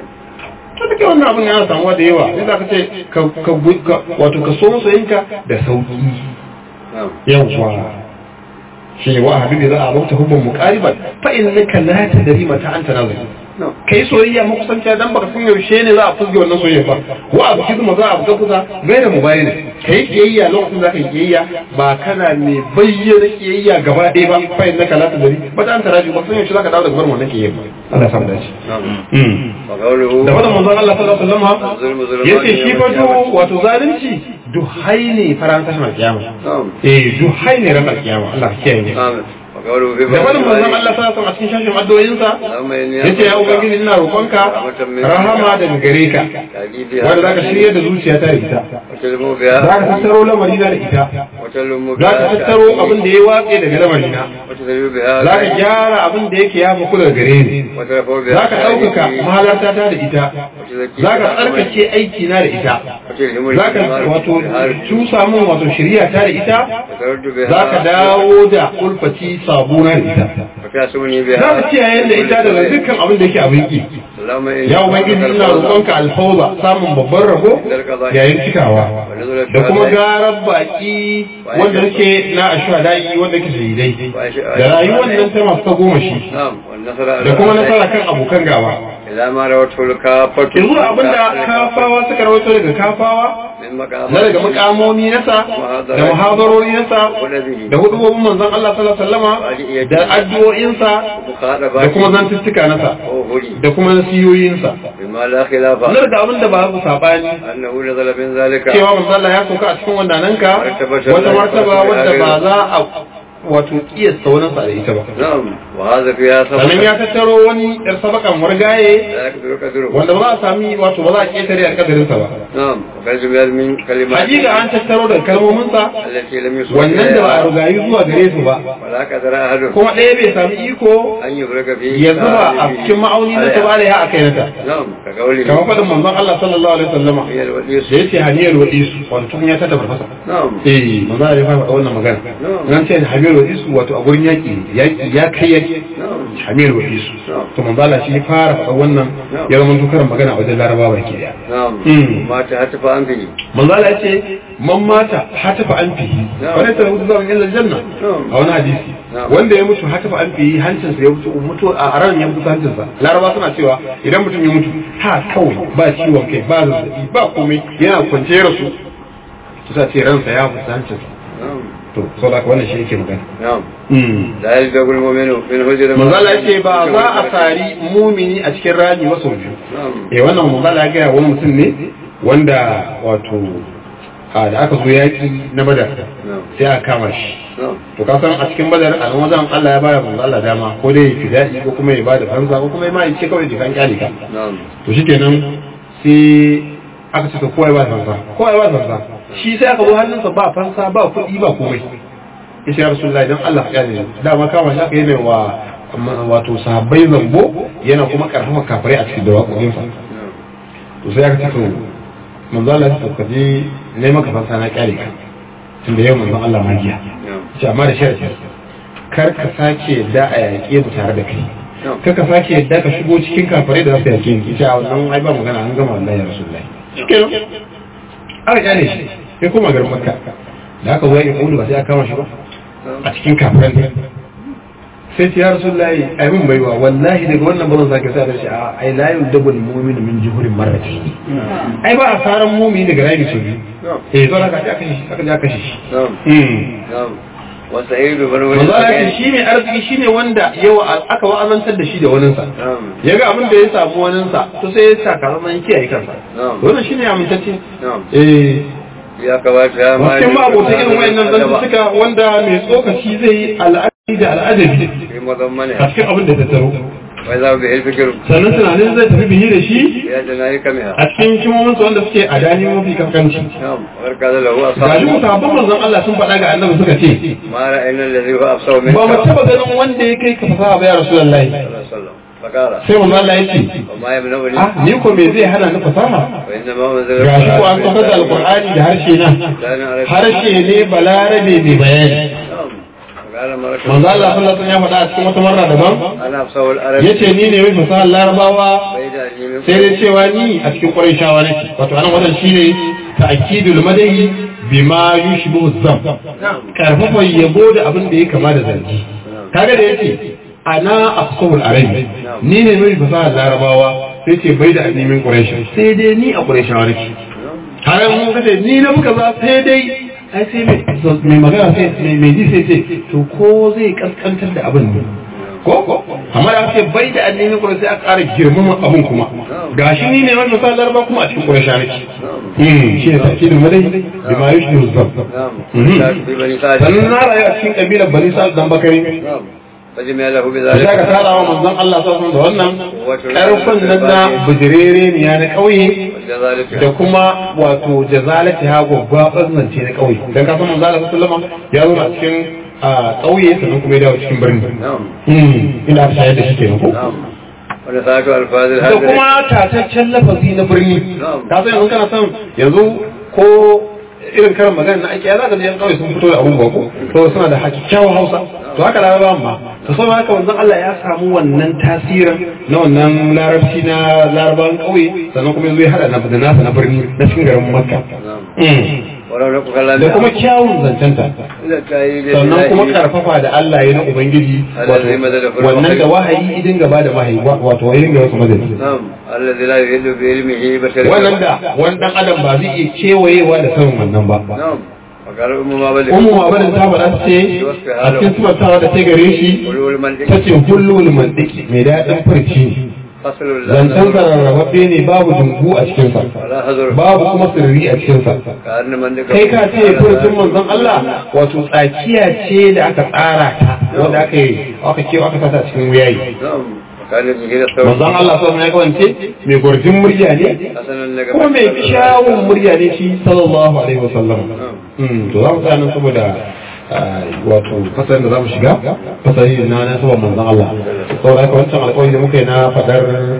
to duka wannan abin yana samuwa da yawa sai za ka ce ka ka gu- ka- wato ka so masoyinka da sauki نعم yawwa shi wa habibi za a bauta hubban muqariban fa innaka la tadri mata anta nazir نعم kai soyayya makusanciya dan baka san yaushe ne za a fusge wannan soyayya ba wa abu kizma za a buga kusa gaira mubayyin kai kiyayya lokacin za ka yi kiyayya ba kana mai bayyana kiyayya gaba ɗaya ba fa innaka la tadri mata anta nazir ba san yaushe za ka dawo daga barin wannan kiyayya ba Allah ya samu dace نعم Mm. وقوله da wannan manzon Allah sallallahu alaihi wasallam الظلم ظلمان yace shi يوم fa القيامة. du wato zalunci duhai ne faran tashin kiyama نعم eh duhai ne ran kiyama Allah ya kiyaye نعم وقوله في da wani manzon بعض Allah sa a cikin shashin addu'o'insa اللهم إني yace ya ubangiji ina roƙonka rahama daga gare ka wanda zaka shirya da zuciyata da ita وتلم za بها ka tattaro lamarina da ita وتلم za ka بها tattaro abin da ya watse daga lamarina وتذل بها za ka gyara abin da yake ya faku daga gare ni وترفع بها za ka ɗaukaka mahalarta ta da ita وتزكي za ka tsarkake aiki na da ita وتلهم za ka wato cusa min wato shirya ta da ita وترد بها za ka dawo da ulfati sabuna da ita وتعصمني za ka بها kiyaye da ita daga dukkan abin da yake abin ki اللهم إني ya ubangiji ina roƙonka alfawza samun babban rabo yayin cikawa da kuma garar baki wanda yake na ashwadai wanda yake shahidai da rayuwar nan ta masu goma shi نعم والنصر da kuma nasara kan abokan gaba إذا ما روته الكافة yanzu abinda kafawa suka rawaito daga kafawa من مقام na daga mukamomi nasa da muhadarori nasa da hudubobin manzon Allah sallallahu alaihi wasallama da addu'o'insa مخاطبات da kuma zantuttuka nasa وهولي da kuma nasiyoyinsa بما لا خلاف na daga abinda ba su sabani أنه نزل من ذلك cewa manzo Allah ya sauka a cikin wandananka wata martaba wadda ba za a wato kiyasta wani sa da ita ba نعم وهذا فيها sannan سبب ya tattaro wani yar sabakan wargaye لا يقدر قدره wanda ba za a sami wato ba za a ketare a kadarinsa ba نعم وقد جمعت من كلمات hakika an tattaro da kalmominsa التي لم يصل wannan da ba a إليها rugayi zuwa gare su ba ولا قدر أحد kuma ɗaya bai sami iko أن يفرق فيه ya zuba a cikin ma'auni na ta bada ya aka nata نعم كقوله kamar faɗin manzon Allah sallallahu alaihi wasallama هي الوديس da yace haniyar wadisu wato tun ya ta tabbata نعم eh manzon Allah ya faɗa wannan magana nan ce haniyar wadisu wato a gurin yaki yaki ya kai yaki نعم hamiyar wadisu to manzon Allah shi ya fara faɗa wannan ya zama tukaran magana a wajen larabawa baki daya نعم مم. ما تهتف أنفه manzo Allah ya ce man mata hatafa an fihi wani ta rubuta zaman illa janna a wani hadisi wanda ya mutu hatafa an fihi hancinsa ya mutu mutu a ran ya mutu hancinsa laraba suna cewa idan mutum ya mutu ha kawai ba ciwon kai ba zazzabi ba komai yana kwance ya rasu su sa ce ransa ya mutu hancinsa نعم to sau da wannan shi yake magana نعم Mm. لا يلدغ المؤمن من هجر manzo Allah ya ce ba za a sari mumini a cikin rami wasu biyu نعم eh wannan manzo Allah ya gaya wani mutum ne wanda wato a da aka zo yaki na badar نعم sai aka kama shi نعم to ka san a cikin badar a nan wajen Allah ya bada manzo Allah dama ko dai ya fidai ko kuma ya bada fansa ko kuma ya ma ya ce kawai jikan kyale ka نعم to shikenan sai aka ce to kowa ya bada fansa kowa ya bada fansa shi sai aka zo hannunsa ba fansa ba kuɗi ba komai yace ya rasulullahi dan Allah ya ne dama kama shi aka yi mai wa wato sahabbai zambo yana kuma karfafa kafirai a cikin da waƙoƙinsa to sai aka ce to manzo Allah ya ka je ne maka fansa na kyale ka tunda yau manzon Allah magiya ce amma da sharadi kar ka sake da a yaƙe mu tare da kai kar ka sake yadda ka shigo cikin kafirai da za su yaƙe ni ce a wannan ai ba magana an gama wallahi ya rasulullahi shikenan aka kyale shi sai kuma garin makka da aka zo ya kudu ba sai aka kama shi ba a cikin kafiran ne sai ce ya rasulullahi ai mun baiwa wallahi daga wannan bazan sake sa da shi a ai la yudabul mu'minu min juhurin marrati ai ba a saran mu'mini daga rayu ce eh to aka aka shi aka ja kashe shi wasa'idu bar wani manzo Allah ya shi ne arziki shine wanda yawa aka wa'azantar da shi da waninsa yaga abin da ya samu waninsa to sai ya sa karaman kiyaye kansa wannan shine amintacce eh ya kamata ya ma cikin ma'abota irin wayannan zantuka wanda mai tsokaci zai yi al'adi da al'adabi a cikin abin da ta taro wai za bi ilfikir sannan tunanin zai tafi bihi da shi ya jana yi kamiya a cikin kimominsu wanda suke a dani mafi kankanci barka da lahu ga shi asabu musabban manzon Allah sun faɗa ga annabi suka ce ma ra'ayna alladhi huwa afsahu min ba mu taba ganin wanda ya kai ka fasaha ba ya rasulullahi sallallahu fakara sai manzon Allah ya ce وما يمنعني ah ni ko me zai hana ni fasaha وإنما منزل ga shi ko an saukar da alqur'ani da harshe na harshe ne balarabe mai bayani قال مرة manzo Allah sallallahu alaihi wasallam ya faɗa a cikin wata marra daban أنا أفصح العرب yace ni ne mai fasahar larabawa بيد أني من sai dai cewa ni a cikin qurayshawa nake wato anan wannan shine ta'kidul madahi bima yushbihu zam karfafa yabo da abin da ya kama da zargi kaga da yace ana afsahul arabi ni ne mai fasahar larabawa sai ce bai da annimin quraish sai dai ni a qurayshawa nake har mun kace ni na muka za sai dai ai sai mai mai magana sai mai mai ji sai ce to ko zai kaskantar da abin ne ko amma da ake bai da annimin quraish sai aka ƙara girmama abin kuma gashi ni ne mai fasahar larabawa kuma a cikin quraish nake hmm shi ne ta'kidul madahi bima yushbihu zam نعم في بني سعد sannan na rayu a cikin kabilar bani sa'ad dan bakari نعم فجمع له da shaka بذلك tara wa manzon Allah sallallahu da wannan karfin nan na bujirere ne ya na kauye وكذلك da kuma wato jazalati ha gobba zance na kauye dan ka san manzon Allah sallallahu alaihi ya zo a cikin a kauye sannan kuma ya dawo cikin birni نعم hmm ina ta shayar da shi kenan ko نعم ونساك ألفاظ da الحاضر kuma tataccen lafazi na birni ka san yanzu kana son yanzu ko irin karin magana na ake ya zaka yan kawai sun fito da abun bako to suna da hakikyawan hausa to haka larabawan ma to saboda haka wanzan Allah ya samu wannan tasirin na wannan larabci na larabawan kauye sannan kuma yanzu ya hada na da nasa na birni na cikin garin makka ولو نقول كلام da kuma kyawun zancenta إذا كاي sannan kuma karfafa da Allah ya na ubangiji wato wannan da wahayi idin gaba da wahayi wato wahayin ga wasu madadi نعم الذي لا يهل بعلمه بشر wannan da wani dan adam ba zai iya kewayewa da sanin wannan ba نعم وقال أم ما بلغ umu abin ta faɗa ta ce a cikin sifantawa da ta gare shi قلوا المنطق ta ce hullul mantiki mai daɗin furci ne فصل zancen sa rarrababbe ne babu dungu a cikinsa ولا حذر babu kuma sirri a cikinsa كأن منطق kai ka ce furcin manzon Allah wato tsakiya ce da aka tsara ta wanda aka yi aka ke aka sata cikin wuyayi نعم وكان به الثوب manzon Allah sallallahu alaihi wasallam ya kawance mai gurjin murya ne حسنا لك kuma mai kyawun murya ne shi sallallahu alaihi wasallam Mm, to za mu tsaya nan saboda ah, wato fasarin da za mu shiga fasari na na saboda manzon Allah saboda haka wancan alƙawari da muka yi na faɗar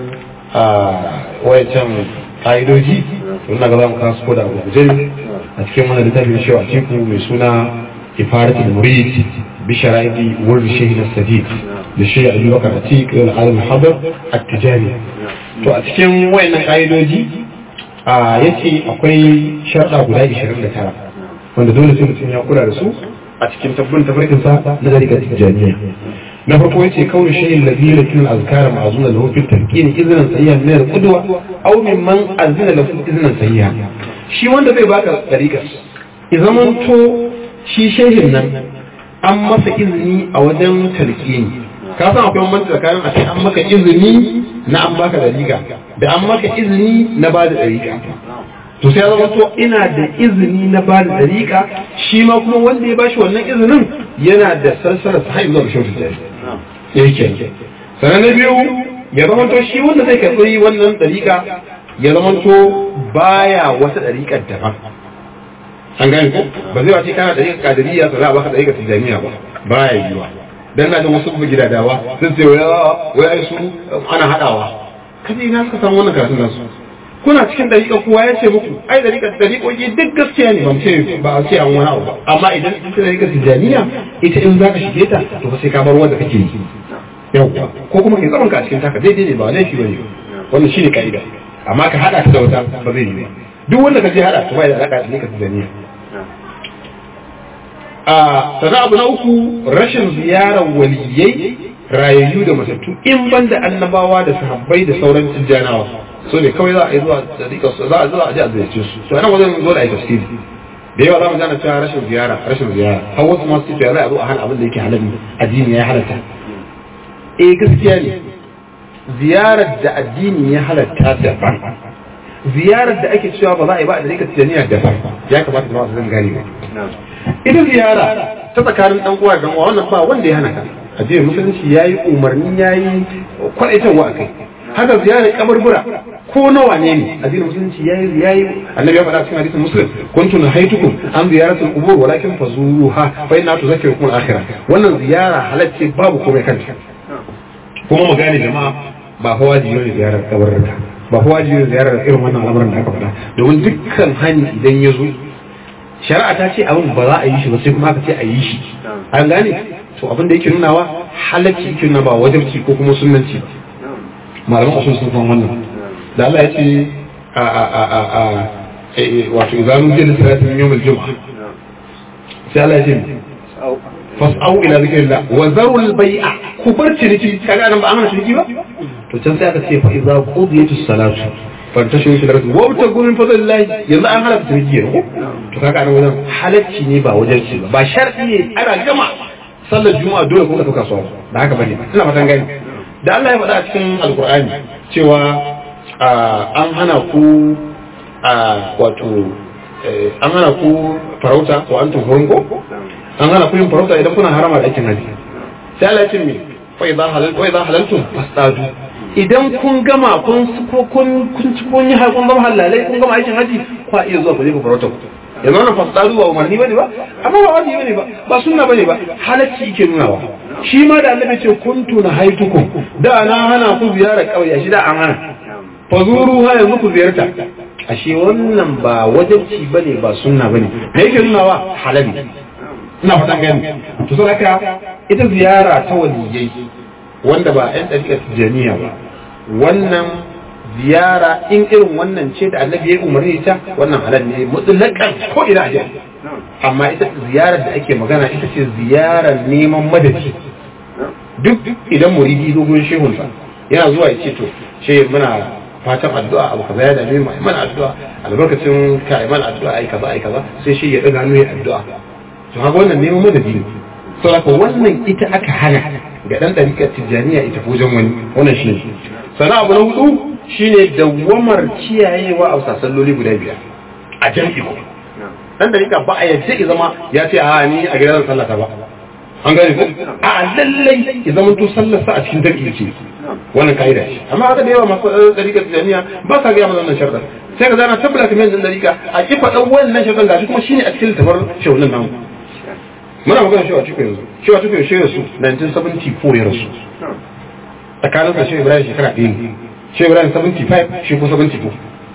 a wayancan ƙa'idoji to ina ga za mu kasu ko da abu guje a cikin wannan littafin shi a ciku mai suna ifaratul murid bi sharaidi wurd shaykh as-sadiq da shaykh Abu Bakar Atiq al-alim hadar at-tijari to a cikin wayannan ƙa'idoji a yace akwai sharɗa guda 29 wanda dole sai mutum ya kula da su a cikin tabbun tafarkin sa na dariƙar tijjaniya na farko yace kawai shayin ladhi lakin azkara ma'zuna lahu fi tarkin iznan sayyan min al-qudwa aw mimman azina lahu iznan sayyan shi wanda zai baka dariƙa idan to shi shehin nan an masa izini a wajen talqini ka san akwai bambanci tsakanin a ce an maka izini na an baka dariƙa da an maka izini na ba da dariƙa to sai ya zama to ina da izini na ba da dariƙa shi ma kuma wanda ya bashi wannan izinin yana da sarsarar sa zuwa ga shautu jari yake sannan na biyu ya zama to shi wanda zai karɓi wannan dariƙa ya zama to baya wata dariƙar daban an gane ko ba zai wace kana da yin kadiriya to za a baka da yin tijaniya ba ba ya yiwa dan na da wasu bugu gidadawa sun ce wai wai ai su ana hadawa kaje ina suka samu wannan karatun nasu kuna cikin dariƙa kowa ya ce muku ai dariƙa dariƙoƙi duk gaskiya ne ban ce ba a ce an wani abu ba amma idan ita dariƙa tijaniya ita in za ka shige ta to fa sai ka bar wanda kake yi yawwa ko kuma kai zaman ka a cikin taka daidai ne ba laifi bane wannan shine kaida amma ka hada ta da wata ba zai yi ba duk wanda ka je hada ta bai da alaka da dariƙa tijaniya a sana abu na uku rashin ziyarar waliyai rayayyu da matattu in banda annabawa da sahabbai da sauran tijjanawa so ne kawai za a yi zuwa dariƙa su za a zuwa a ji a ziyarce su to nan wajen dole a yi tafsiri da yawa za mu gane cewa rashin ziyara rashin ziyara har wasu masu cewa za a zo a hana abin da yake halal addini ya halatta eh gaskiya ne ziyarar da addini ya halatta daban ziyarar da ake cewa ba za a yi ba a dariƙa tijjaniya daban ya kamata jama'a su zan gane ba ita ziyara ta tsakanin dan uwa da uwa wannan ba wanda ya hana ka addinin musulunci yayi umarni yayi kwaitarwa akai haka ziyarar kaburbura ko nawa ne ne addinin musulunci yayi yayi annabi ya faɗa cikin hadisin muslim kuntu nahaitukum an ziyaratul qubur walakin fazuruha fa inna tuzakkirukum al-akhirah wannan ziyara halacce babu komai kanta kuma mu gane jama'a ba fa wajibi ne ziyarar kaburruka ba fa wajibi ne ziyarar irin wannan al'amuran da aka faɗa domin dukkan hani idan ya zo shari'a ta ce abin ba za a yi shi ba sai kuma aka ce a yi shi an gane to abin da yake nunawa halacci yake nuna ba wajibci ko kuma sunnanci malaman usul sun san wannan da Allah ya ce a a a a a wato idan mun je da salatin yawmul jum'a sai Allah ya ce fas'au ila zikrillah wa zarul bai'a ku bar ciniki kaga nan ba amana ciniki ba to can sai aka ce fa idza qudiyatus salatu fantashin shi da rasu wauta gumin fadl lahi yanzu an halatta ciniki ne ko to kaga an wajen halacci ne ba wajen ci ba ba shar'i ne ana gama sallar juma'a dole kuma ka kasuwa da haka bane ina fatan gani da Allah ya faɗa a cikin alkur'ani cewa an hana ku wato an hana ku farauta ko an tuhurin ko an hana ku yin farauta idan kuna harama da aikin haji sai Allah ya ce me fa idza halal wa idza halaltum fastadu idan kun gama kun kun kun ci kun yi har kun gama halalai kun gama aikin haji kwa iya zuwa ku je ku farauta ku yanzu wannan fasadu ba umarni bane ba amma ba wajibi bane ba ba sunna bane ba halacci yake nunawa shi ma da annabi ce kuntu na haitukum da na hana ku ziyara kauye shi da an hana fazuru ha yanzu ku ziyarta ashe wannan ba wajibci bane ba sunna bane me yake nunawa halali ina fatan gani to sai haka ita ziyara ta waliyai wanda ba yan dariƙar tijaniya ba wannan ziyara in irin wannan ce da annabi ya umarni ta wannan halal ne mutlaqan ko ina aje amma ita ziyarar da ake magana ita ce ziyarar neman madadi duk idan muridi dogon shehun sa yana zuwa ya ce to she muna fatan addu'a abu kaza ya dame mu mana addu'a albarkacin ka ai mana addu'a ai kaza ai kaza sai shi ya daga hannu ya addu'a to haka wannan neman madadi ne saboda wannan ita aka hana ga dan dariƙar tijjaniya ita wajen wani wannan shi ne sana abu na hudu shine dawwamar kiyayewa a salloli guda biyar a jam'i ko dan dariƙa ba a yadda ya zama ya ce a ni a gidan sallata ba an gane ko a lallai ya zama to sallarsa a cikin jam'i ce wannan kaida ce amma haka da yawa masu dariƙar tijjaniya ba sa gaya mana wannan sharɗa sai ka zana tabbata kamar yanzu dariƙa a kifa dan wannan sharɗan gashi kuma shine a cikin littafin shaunin namu muna magana shi a cikin yanzu shi a cikin shi rasu 1974 ya rasu tsakanin sa shi ibrahim shekara ɗaya ne shi ibrahim 75 shi ko 74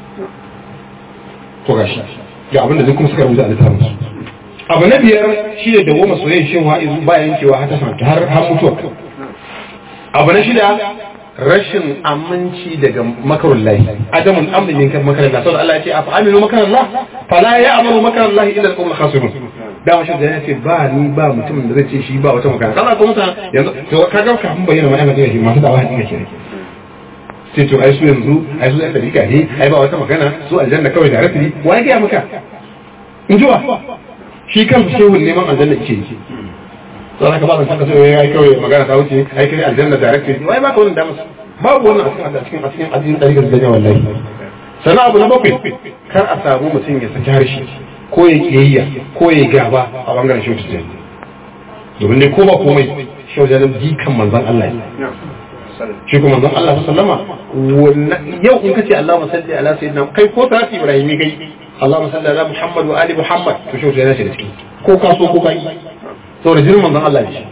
to gashi ga abin da zai kuma suka rubuta a littafin su abu na biyar shi ne da goma soyayya shin wa'izu bayan yankewa har ta sanata har har mutuwa abu na shida rashin aminci daga makarun lahi adamun amrin min kan makarin Allah saboda Allah ya ce afa aminu makarin Allah fala ya amanu makarin Allah illa al-qawm khasirun da mashi da ya ce ba ni ba mutumin da zai ce shi ba wata makara kaza ko mutane yanzu to ka ga kafin bayyana ma yana shi masu dawa hadin ke sai to ai su yanzu ai su da dika ne ai ba wata magana su aljanna kawai da rafi wa ya ga maka in ji wa shi kan shehun neman aljanna yake yi to haka ba zan saka sai ai kawai magana ta wuce ai kai aljanna da rafi wai ba ka wannan damar babu wannan a cikin a cikin addinin dariƙar da wallahi sana abu na bakwai kar a samu mutum ya saki harshe ko ya kiyayya ko ya gaba a bangaren shi tijjani domin dai ko ba komai shi wajen jikan manzan Allah ne shi kuma manzan Allah sallama yau in ka ce Allah masalli ala sayyidina kai ko salati ibrahimi kai Allahumma salli ala Muhammad wa ali Muhammad to shi yana shi da ciki ko ka so ko ka yi saboda jinin manzon Allah ne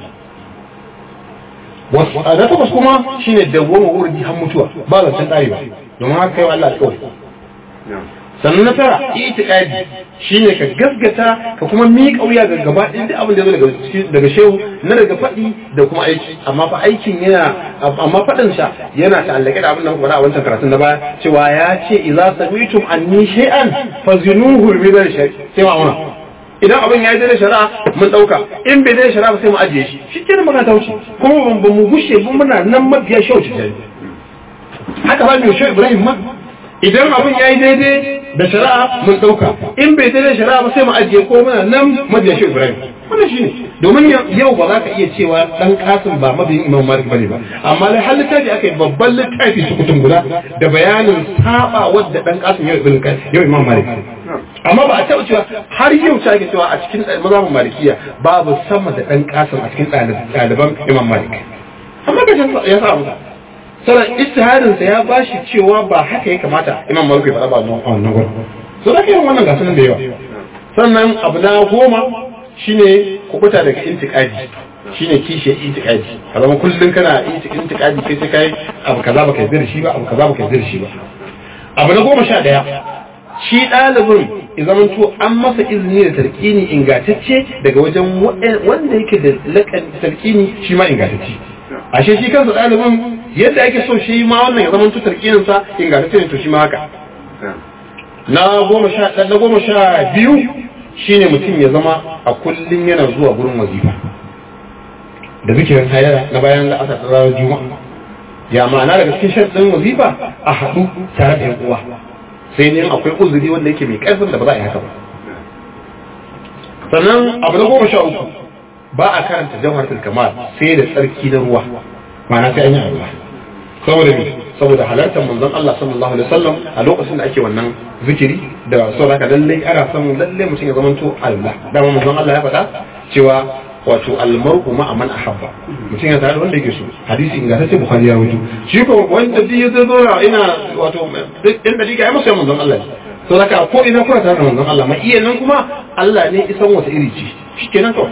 wasu na takwas kuma shine dawwama wurdi har mutuwa ba zancen ɗarewa domin haka kai wa Allah alƙawari sannan na tara itiqadi shine ka gaskata ka kuma miƙa wuya ga gaba ɗin duk abin da ya zo daga daga shehu na daga faɗi da kuma aiki amma fa aikin yana amma faɗin sa yana ta'allake da abin da muka faɗa a wancan karatun na baya cewa ya ce idza sami'tum anni shay'an fazinuhu bi dhal shay sai ma auna idan abin ya yi da shari'a mun dauka in bai da shari'a ba sai mu ajiye shi shi kenan magana ta wuce kuma ban mu gushe ba muna nan mabiya shehu ce haka ba mu shehu Ibrahim ma idan abin ya yi daidai da shari'a mun ɗauka in bai daidai shari'a ba sai mu ajiye ko muna nan mabiya shi Ibrahim wannan shine domin yau ba za ka iya cewa dan kasim ba mabiyin Imam Malik bane ba amma lai har littafi aka yi babban littafi su kutum guda da bayanin saba wadda dan kasim yau ibn yau Imam Malik amma ba a taɓa cewa har yau ta ake cewa a cikin mazhabin malikiya babu sama da dan kasim a cikin ɗaliban Imam Malik amma ka ya sa musa sannan istihadinsa ya bashi cewa ba haka ya kamata imam malik ya faɗa ba a wannan gurin so da yin wannan gasu nan da yawa sannan abu na goma shine kubuta daga intiqadi shine kishe intiqadi ka zama kullun kana intiqadi kai sai kai abu kaza baka yarda da shi ba abu kaza baka yarda da shi ba abu na goma sha ɗaya shi ɗalibin ya zamanto an masa izini da tarkini ingantacce daga wajen wanda yake da lakan tarkini shi ma ingantacce ashe shi kansa ɗalibin yadda ake so shi ma wannan ya zama tutar sa ingantacce ne to shi ma haka na goma sha na goma sha biyu shine mutum ya zama a kullum yana zuwa gurin wazifa da zikirin hayara na bayan la'asar ta ranar juma'a ya ma'ana daga cikin sharɗin wazifa a haɗu tare da yan uwa sai ne akwai uzuri wanda yake mai ƙarfin da ba za a yi haka ba sannan abu na goma sha uku ba a karanta jawharatul kamal sai da tsarki na ruwa ma'ana sai an yi ruwa saboda me saboda halartar manzon Allah sallallahu alaihi wasallam a lokacin da ake wannan zikiri da saboda lalle ana son lalle mutum ya zamanto Allah dama manzon Allah ya faɗa cewa wato almar'u ma'a man ahabba mutum ya tare da wanda yake so hadisi ingantacce bukhari ya rawaito shi ko wanda duk ya zo ina wato duk inda diga ya masa manzon Allah to haka ko ina kuna tare da manzon Allah ma iya nan kuma Allah ne isan wata iri ce shikenan kawai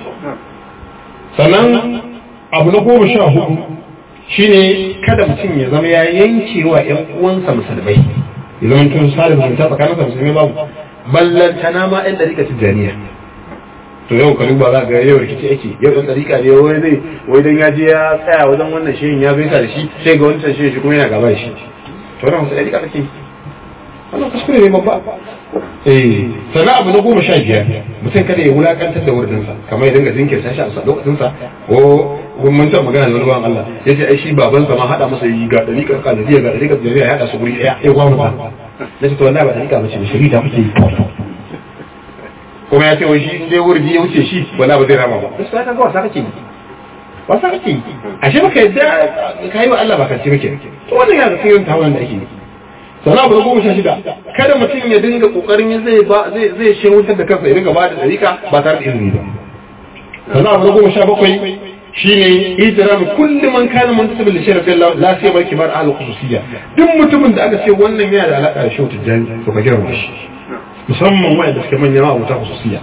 sannan abu na goma sha hudu shine kada mutum ya zama ya yanke wa ƴan uwansa musulmai ya zama tun sa da zumunta tsakaninsa musulmai babu ballantana ma ƴan ɗarika tijjaniya to yau ka duba za ga yau rikici ake yau ɗan ɗarika ne wai zai wai dan ya je ya tsaya wajen wannan shehin ya gaisa da shi sai ga wancan shehin shi kuma yana gaba da shi to wannan wasu ɗarika take wannan kuskure ne babba eh sannan abu na goma sha biyar mutum kada ya wulakantar da wurinsa kamar ya dinga jinkirta shi a lokacinsa ko mun ta magana da wani bawan Allah ya ce ai shi babansa ma haɗa masa yi ga ɗariƙar kadiriya ga ɗariƙar jariya ya haɗa su guri ɗaya ya gwamna ta na ce to wallahi ba ɗariƙa ba ce shari'a ta kuke yi kuma ya ce wai shi in dai wurdi ya wuce shi wala ba zai rama ba gaskiya ka ga wasa kake yi wasa kake yi ashe baka yadda ka yi wa Allah ba ka ce kake to wannan yana da sirrin tawon da ake yi sana abu na goma sha shida kada mutum ya dinga kokarin zai ba zai zai shewutar da kansa ya dinga ba da dariƙa ba tare da izini ba sana abu na goma sha bakwai shine ijram kulli man kana muntasib li shay'in Allah la sai bar kibar ahli khususiyya duk mutumin da aka ce wannan yana da alaka da shehu tijani to ka girma shi musamman wanda suke manyan ma'abuta khususiyya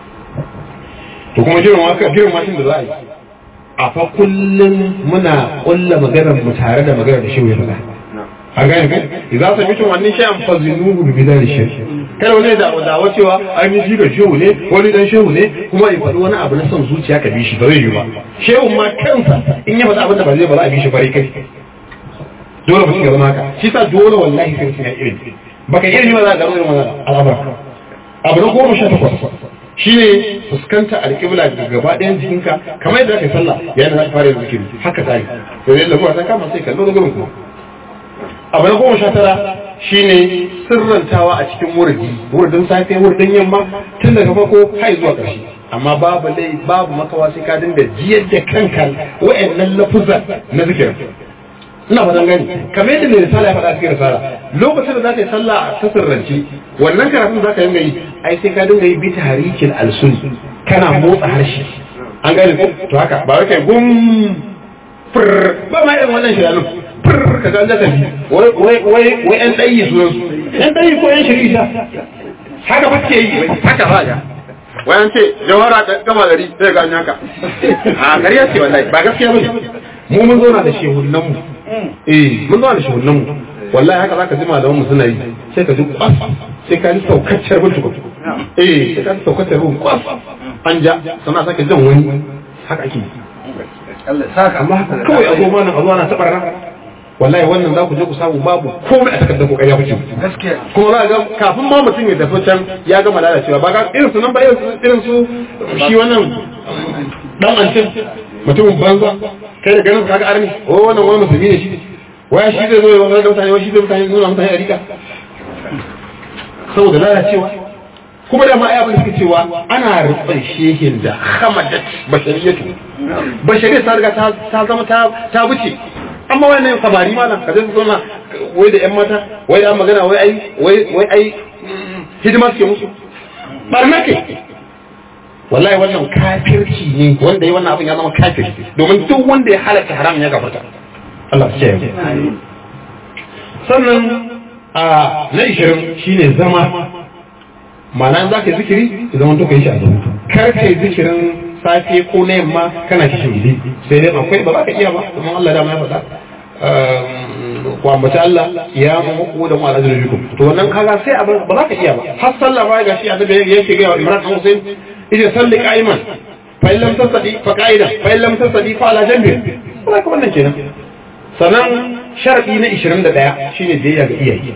to kuma girma ka girma shi da za a yi a fa kullum muna kulla maganar mu tare da maganar da shehu ya faɗa an gane kai idan sa mutum wannan shi an fazinuhu bi bidan shirk kada wani da dawa cewa ai ni jiga shehu ne wani dan shehu ne kuma ya faɗi wani abu na son zuciya ka bi shi ba zai yi ba shehu ma kansa in ya faɗi abin da ba zai ba za a bi shi bare kai dole mutum ya zama haka shi sa dole wallahi sai mutum ya ilimi baka ilimi ba za ka gano irin wannan al'amura abu na goma sha takwas shine fuskanta alƙibla ga gaba ɗayan jikinka kamar yadda aka yi sallah yayin da za ka fara yin zikiri haka ta yi to yadda kuma ta kama sai kallo da gurin kuma abu na goma sha tara shine sirrantawa a cikin wurdi wurdin safe wurdin yamma tun daga farko har zuwa ƙarshe amma babu lai babu makawa sai ka dinga jiyar da kanka wa'annan lafuzan na zikirin ina fatan gani kamar yadda mai risala ya faɗa cikin risala lokacin da za ka yi sallah ta sirrance wannan karatun za ka dinga yi ai sai ka dinga yi bi tarikin alsun kana motsa harshe an gane ko to haka ba wai kai gum fur ba ma irin wannan shiranu fur ka ga an tafi wai wai wai yan ɗayi sunan su yan ɗayi ko yan shirisa haka ba ke yi haka ba ya wayan ce jawara da gama gari sai ga haka a gari ce wallahi ba gaskiya bane mu mun zauna da shehunan mu eh mun zauna da shehunan mu wallahi haka zaka ji malaman mu suna yi sai ka ji kwas sai ka ji saukacciyar bin tukun eh sai ka ji saukacciyar bin kwas an ja sana sake jan wani haka ake yi amma haka kawai a zo mana a zo ana taɓa rana wallahi wannan za ku je ku samu babu komai a takardar ku ƙarya kuke kuma za ga kafin ma mutum ya tafi can ya gama lalacewa ba ga irin su nan ba irin su shi wannan dan ancin mutumin banza kai da ganin kaga arni o wannan wani musulmi ne shi waya shi zai zo ya wani mutane wai shi zai mutane nuna mutane a rika saboda lalacewa kuma da ma ai abin da suke cewa ana rufin shehin da hamadat bashariyatu bashariyatu ta riga ta zama ta buce amma wannan samari malam ka zai zauna wai da yan mata wai da magana wai ai wai wai ai hidima suke musu barna ke wallahi wannan kafirci ne wanda ya wannan abin ya zama kafirci domin duk wanda ya halatta haram ya gafarta Allah ya ce sannan a na 20 shine zama ma'ana za ka yi zikiri ya zama to ka yi shi a zama kar ka yi zikirin safe ko na yamma kana kishin gidi sai dai akwai ba za ka iya ba kuma Allah da ya faɗa ku ambaci Allah ya muku da mu alazir bikum to wannan kaga sai ba za ka iya ba har sallah ba ga shi annabi yake ga Imran dan Hussein yace salli qa'iman fa in lam tasadi fa qa'idan fa in lam tasadi fa ala janbi kuma ka wannan kenan sannan sharadi na 21 shine biyayya ga iyaye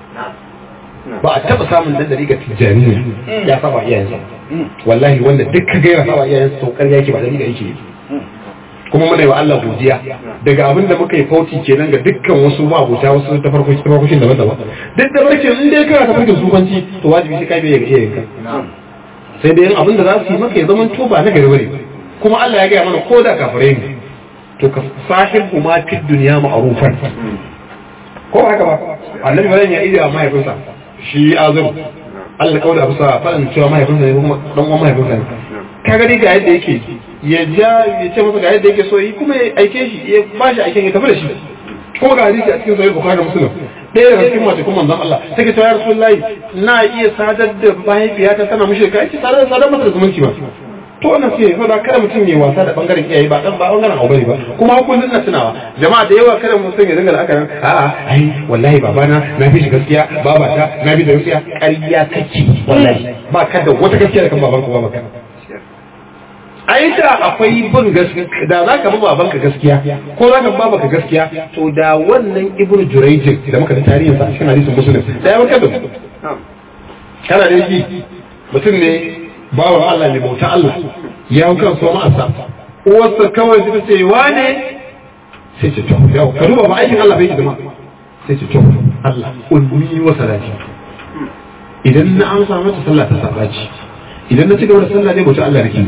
ba a taba samun dan dariƙa tijaniya ya saba iyayensa wallahi wanda duk ka gaira saba iyayensa to ƙarya yake ba dariƙa yake kuma muna yi wa Allah godiya daga abin da muka yi fauti kenan ga dukkan wasu mabuta wasu ta farko ta farko daban daban duk da barke in dai kana ta farkin sufanci to wajibi sai kai bai ga iyayenka sai dai abin da za su yi maka ya zama to ba na gari bane kuma Allah ya gaya mana ko da kafirai ne to ka sahibu ma fi duniya ma'rufan ko haka ba annabi bayan ya iya mahaifinsa shi azum Allah kawai da bisa faɗin cewa mahaifinsa ne kuma dan uwan mahaifinsa ne ka gani ga yadda yake ya ja ya ce masa ga yadda yake so yi kuma ya aike shi ya ba shi aiken ya tafi da shi kuma ga hadisi a cikin sahih bukhari da muslim ɗaya daga cikin mace kuma manzon Allah take cewa ya rasulullahi na iya sadar da mahaifiyata tana mushrika yace sadar sadar masa da zumunci ba to wannan sai fa kada mutum ya wasa da bangaren iyaye ba dan ba bangaren aure ba kuma kullun na tunawa jama'a da yawa kada mutum ya dinga la'akarin a'a ai wallahi babana na fi shi gaskiya babata na fi da gaskiya ƙarya kake wallahi ba ka da wata gaskiya da kan babanka babanka ai da akwai bin gaskiya da za ka bi babanka gaskiya ko za ka babanka gaskiya to da wannan ibnu jurayjin da muka da tarihin sa a cikin hadisin muslim da ya warkar da kana da yi mutum ne bawan Allah ne bauta Allah ya hau kan so ma'asa uwarsa kawai suka ce wane sai ce to yau ka duba ba aikin Allah bai zama sai ce to Allah ulmi wa salati idan na amsa mata sallah ta sabaci idan na ci gaba da sallah ne bauta Allah nake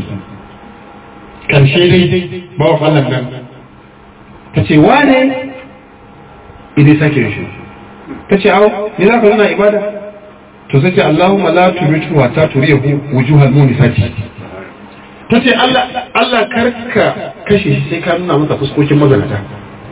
karshe dai bawan Allah nan ta ce wane idan sake shi ta ce au ni za ka zana ibada to sai ce Allahumma la tumitu wa ta turiyahu wujuhal munisati ta ce Allah Allah karka kashe shi sai ka nuna masa fuskokin mazanata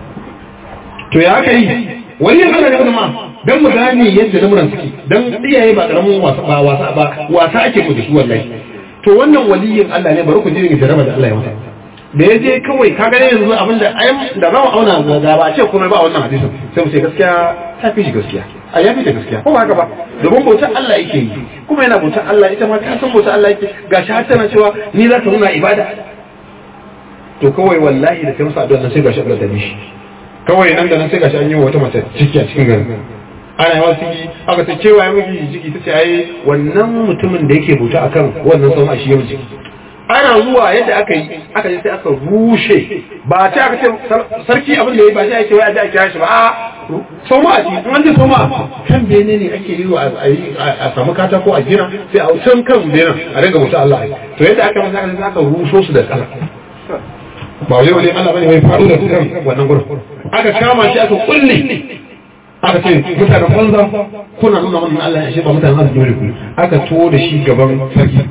to ya aka yi wani Allah ne kuma dan mu gane yadda lamuran suke dan iyaye ba karamin wasa ba wasa ba wasa ake mu da su wallahi to wannan waliyin Allah ne bari ku ji jaraba da Allah ya masa da ya je kawai ka gane yanzu abinda ayyam da za mu auna da ba a ce komai ba wannan hadisin sai mu ce gaskiya ta fi shi gaskiya a ya fi ta gaskiya ko ba haka ba domin bautar Allah yake yi kuma yana bautar Allah ita ma ka san bautar Allah yake gashi har tana cewa ni za ka nuna ibada to kawai wallahi da kai masa addu'a nan sai gashi Allah ta bishi kawai nan da nan sai gashi an yi wa wata mace ciki a cikin garin ana yawan ciki aka ce cewa ya miji ciki ta ce ai wannan mutumin da yake bauta akan wannan sama shi yau ciki ana zuwa yadda aka yi aka yi sai aka rushe ba ta aka ce sarki abin da ya ba sai ake wai a ji a kira shi ba a soma a ci in an ce soma kan bene ne ake yi a samu katako a gina sai a can kan benen a ringa mutu Allah to yadda aka masa aka sai aka ruso su da tsala ba wai wani Allah bane mai faru da kan wannan gurin aka kama shi aka kulle aka ce mutanen banza kuna nuna wannan Allah ya shi ba mutanen arziki dole ku aka to da shi gaban sarki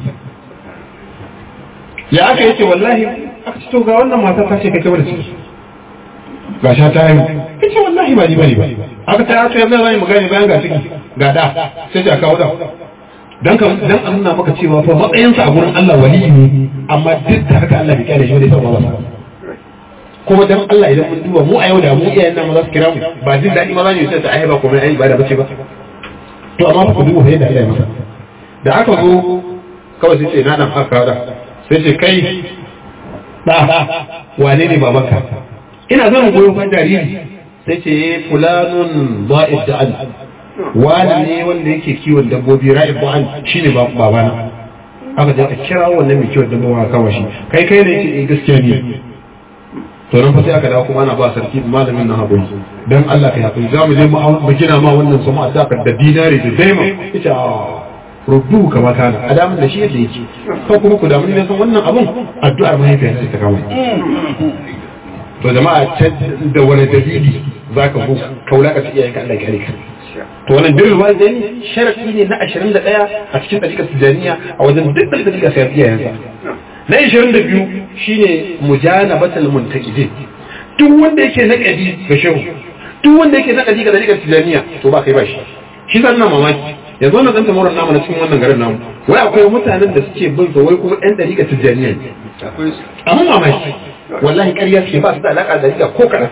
ya aka yace wallahi aka ce to ga wannan mata ta ce kai kai da ciki ga sha ta yi kace wallahi ba ni bane ba aka ta to yanzu zan yi magana bayan ga ciki ga da sai ta kawo da dan ka dan an nuna maka cewa fa matsayinsa a gurin Allah wali ne amma duk da haka Allah bai kyale shi ba dai sama ba kuma dan Allah idan mun duba mu a yau da mu iyayen nan za su kira mu ba jin daɗi ma za mu yi sai ta ai ba komai ai ba da bace ba to amma ku duba yadda Allah ya masa da aka zo kawai sai ce na dan haka da sai ce kai da wane ne babanka ina zan goyon ban jariri sai ce fulanun ba'id da'an wani ne wanda yake kiwon dabbobi ra'ib da'an shine babana aka je a kira wannan mai kiwon dabbobi aka kama shi kai kai ne yake gaskiya ne to nan fa sai aka dawo kuma ana ba sarki malamin nan hakuri dan Allah kai hakuri za mu je mu gina ma wannan sama a saka da dinari da daima ita rubu kama kana adamin da shi yadda yake ko kuma ku damu ne san wannan abun addu'ar mahaifiyar sai ta kama to jama'a da wani dalili zaka bu kaula ka iyayen ka Allah ya kare ka to wannan birrul walidaini sharadi ne na 21 a cikin dariƙar tijaniya a wajen duk dariƙar sai iyayensa na 22 shine mujanabatul muntaqidin duk wanda yake naqadi ga shehu duk wanda yake naqadi ga dariƙar tijaniya to ba kai ba shi shi zan na mamaki yanzu wannan zan tamurar namu na cikin wannan garin namu wai akwai mutanen da suke bin sa wai kuma ɗan dariƙar tijaniya ne amma mamaki wallahi ƙarya suke ba su da alaƙa da dariƙa ko kaɗan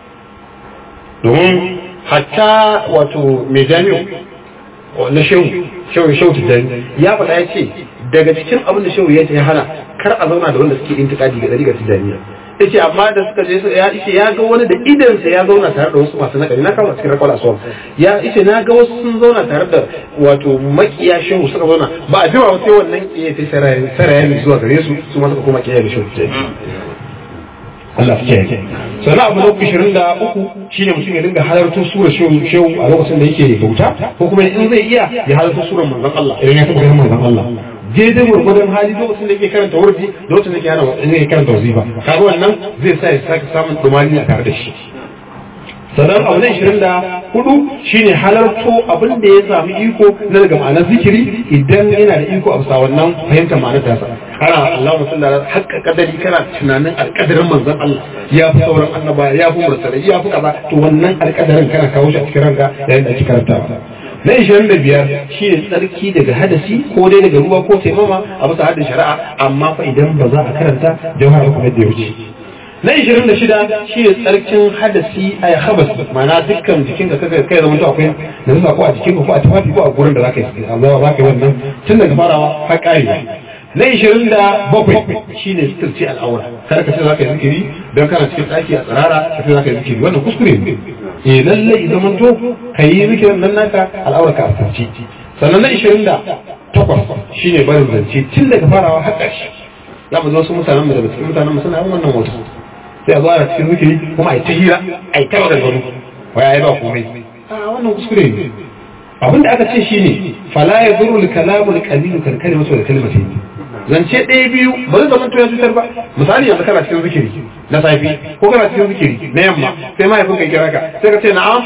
domin hatta wato mai jami'u na shehu shehu shehu tijjani ya faɗa ya ce daga cikin abin da shehu ya ce ya hana kar a zauna da wanda suke intikadi ga ɗari ga tijjaniya ya ce amma da suka je ya ce ya ga wani da idansa ya zauna tare da wasu masu nakari na kama cikin rakwala suwa ya ce na ga wasu sun zauna tare da wato makiya shehu suka zauna ba a jima sai wannan kiyaye sai sarayen zuwa gare su su ma suka koma kiyaye da shehu tijjani Allah su kiyaye sannan abu na ishirin da uku shine mutum ya dinga halartar sura shehu a lokacin da yake bauta ko kuma in zai iya ya halartar surar manzon Allah idan ya taɓa ganin manzon Allah daidai gwargwadon hali lokacin da yake karanta wardi da lokacin da yake hana yake karanta wazifa kaga wannan zai sa ya sake samun dumani a tare da shi sannan abu na ishirin da hudu shine halarto abin da ya sami iko na daga ma'anar zikiri idan yana da iko a bisa wannan fahimtar ma'anar tasa kana Allah musalli ala haƙƙa kadari kana tunanin alƙadarin manzon Allah ya fi sauran annaba ya fi mursalai ya fi kaza to wannan alƙadarin kana kawo shi a cikin ranka yayin da ake karantawa na ishirin da biyar shi ne tsarki daga hadasi ko dai daga ruwa ko taimama a bisa haddin shari'a amma fa idan ba za a karanta jawhar kuma da ya wuce na ishirin da shida shi ne tsarkin hadasi a habas ma'ana dukkan jikin ka kai kai zama akwai da zuwa ko a jikin ko a tufafi ko a gurin da za ka yi Allah za ka yi wannan tun daga farawa har ƙari na ishirin da bakwai shi ne sitirci al'aura kada ka ce za ka yi zikiri don kana cikin ɗaki a tsirara ka ce za ka yi zikiri wannan kuskure ne eh lallai zaman to ka yi zikirin nan naka al'aura ka a sitirci sannan na ishirin da takwas shi ne barin zance tun daga farawa har ƙarshe za mu zo wasu mutanen mu daga cikin mutanen mu suna yin wannan wasu sai a zo ana cikin zikiri kuma a yi ta hira a yi ta maganganu wai a yi ba komai a wannan kuskure ne abinda aka ce shine fala ya zuru kalamu qalilu kan kalimatu da kalimatu zance ɗaya biyu ba zai zama ya cutar ba misali yanzu kana cikin zikiri na safi ko kana cikin zikiri na yamma sai mahaifin ka kira ka sai ka ce na'am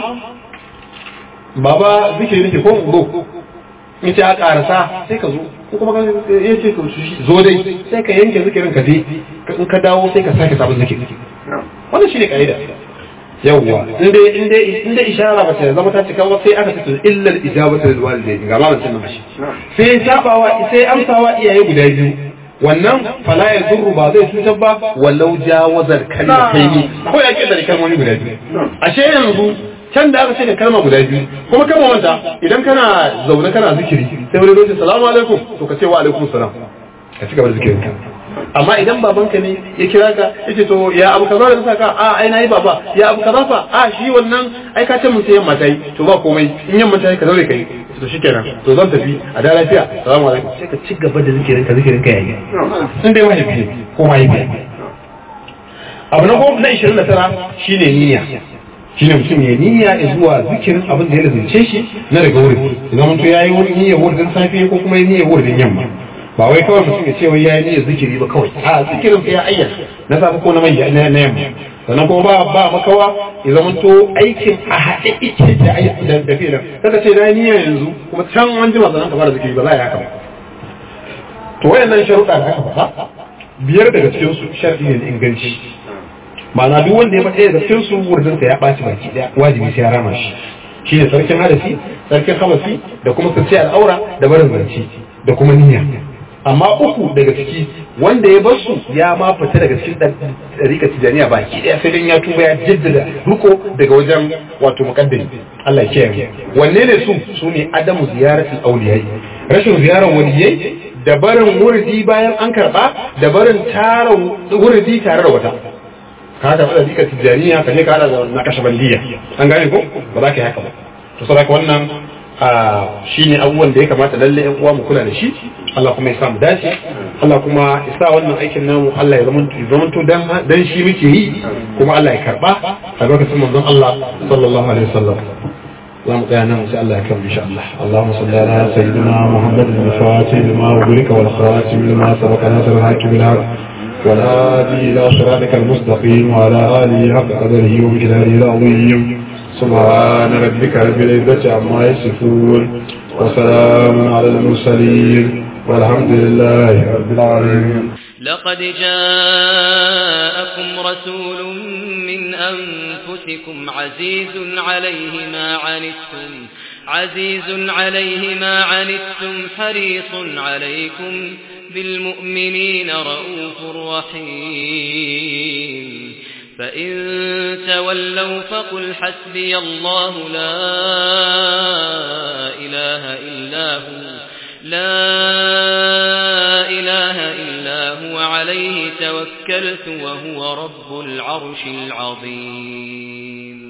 baba zikiri nake ko zo in ce a karasa sai ka zo ko kuma ya ce ka zo dai sai ka yanke zikirin ka je in ka dawo sai ka sake sabon zikiri wannan shine kaida yawwa inda inda inda ishara ba ta zama ta cika ba sai aka ce illa al-ijabatu lil walidayn ga malamin sunan shi sai sabawa sai amsawa iyaye guda biyu wannan fala ya zurru ba zai cutar ba walau jawazar kalmataini ko ya kidda kalmomi guda biyu ashe yanzu can da aka ce da kalma guda biyu kuma kalma manta idan kana zaune kana zikiri sai wani lokaci salamu alaikum to ka ce wa alaikum salam ka ci gaba da zikirin ka amma idan babanka ne ya kira ka yace to ya abu kaza da saka a ai nayi baba ya abu kaza fa a shi wannan ai ka ce mun sai yamma tayi to ba komai in yamma tayi ka zaure kai to shikenan to zan tafi a da lafiya salamu alaikum sai ka ci gaba da zikirin ka zikirin ka yayi sun dai mahaifi ko mahaifi abu na goma na 29 shine niyya shine mutum ya niyya zuwa zikirin abin da ya lazimce shi na daga wurin idan mutum ya yi wani niyya wurin safe ko kuma niyya wurin yamma ba wai kawai mutum ya ce wai ya yi niyyar zikiri ba kawai a zikirin sai ya ayyana na safe ko na mai na yamma sannan kuma ba ba makawa ya zama to aikin a haɗe ike da da da filan kaga ce na niyya yanzu kuma can an jima sannan ka fara zikiri ba za a yi haka ba to wayannan sharuɗa da aka faɗa biyar daga cikin su sharɗi ne da inganci ma'ana duk wanda ya faɗa daga cikin su wurin ya ɓaci baki ɗaya wajibi sai ya rama shi shine sarkin hadasi sarkin habasi da kuma sirce al'aura da barin zance da kuma niyya amma uku daga ciki wanda ya bar su ya ma fita daga cikin ɗarika tijaniya baki ɗaya sai dan ya tuba ya jaddada riko daga wajen wato muqaddami Allah ya kiyaye wanne ne su su ne adamu ziyaratul auliyai rashin ziyarar waliyai da barin wurdi bayan an karba da barin tara wurdi tare da wata ka ga da dika tijaniya ka je ka hada da na kashabandiya an gane ko ba za ka yi haka ba to saboda wannan shi ne abubuwan da ya kamata lalle yan uwa mu kula da shi Allah kuma ya sa mu dace Allah kuma ya sa wannan aikin namu Allah ya zama to dan dan shi muke yi kuma Allah ya karba a lokacin manzon Allah sallallahu alaihi wasallam za mu tsaya nan sai Allah ya kan insha Allah Allahumma salli ala sayyidina Muhammad al-Fatih lima ughliqa wal khatim lima sabaqa nasr al-hakim bil haq والهادي إلى صراطك المستقيم وعلى آله حق قدره ومقداره العظيم سبحان ربك رب العزة عما يصفون وسلام على المرسلين والحمد لله رب العالمين لقد جاءكم رسول من أنفسكم عزيز عليه ما عنتم عزيز عليه ما عنتم حريص عليكم بالمؤمنين رؤوف رحيم فإن تولوا فقل حسبي الله لا إله إلا هو لا إله إلا هو عليه توكلت وهو رب العرش العظيم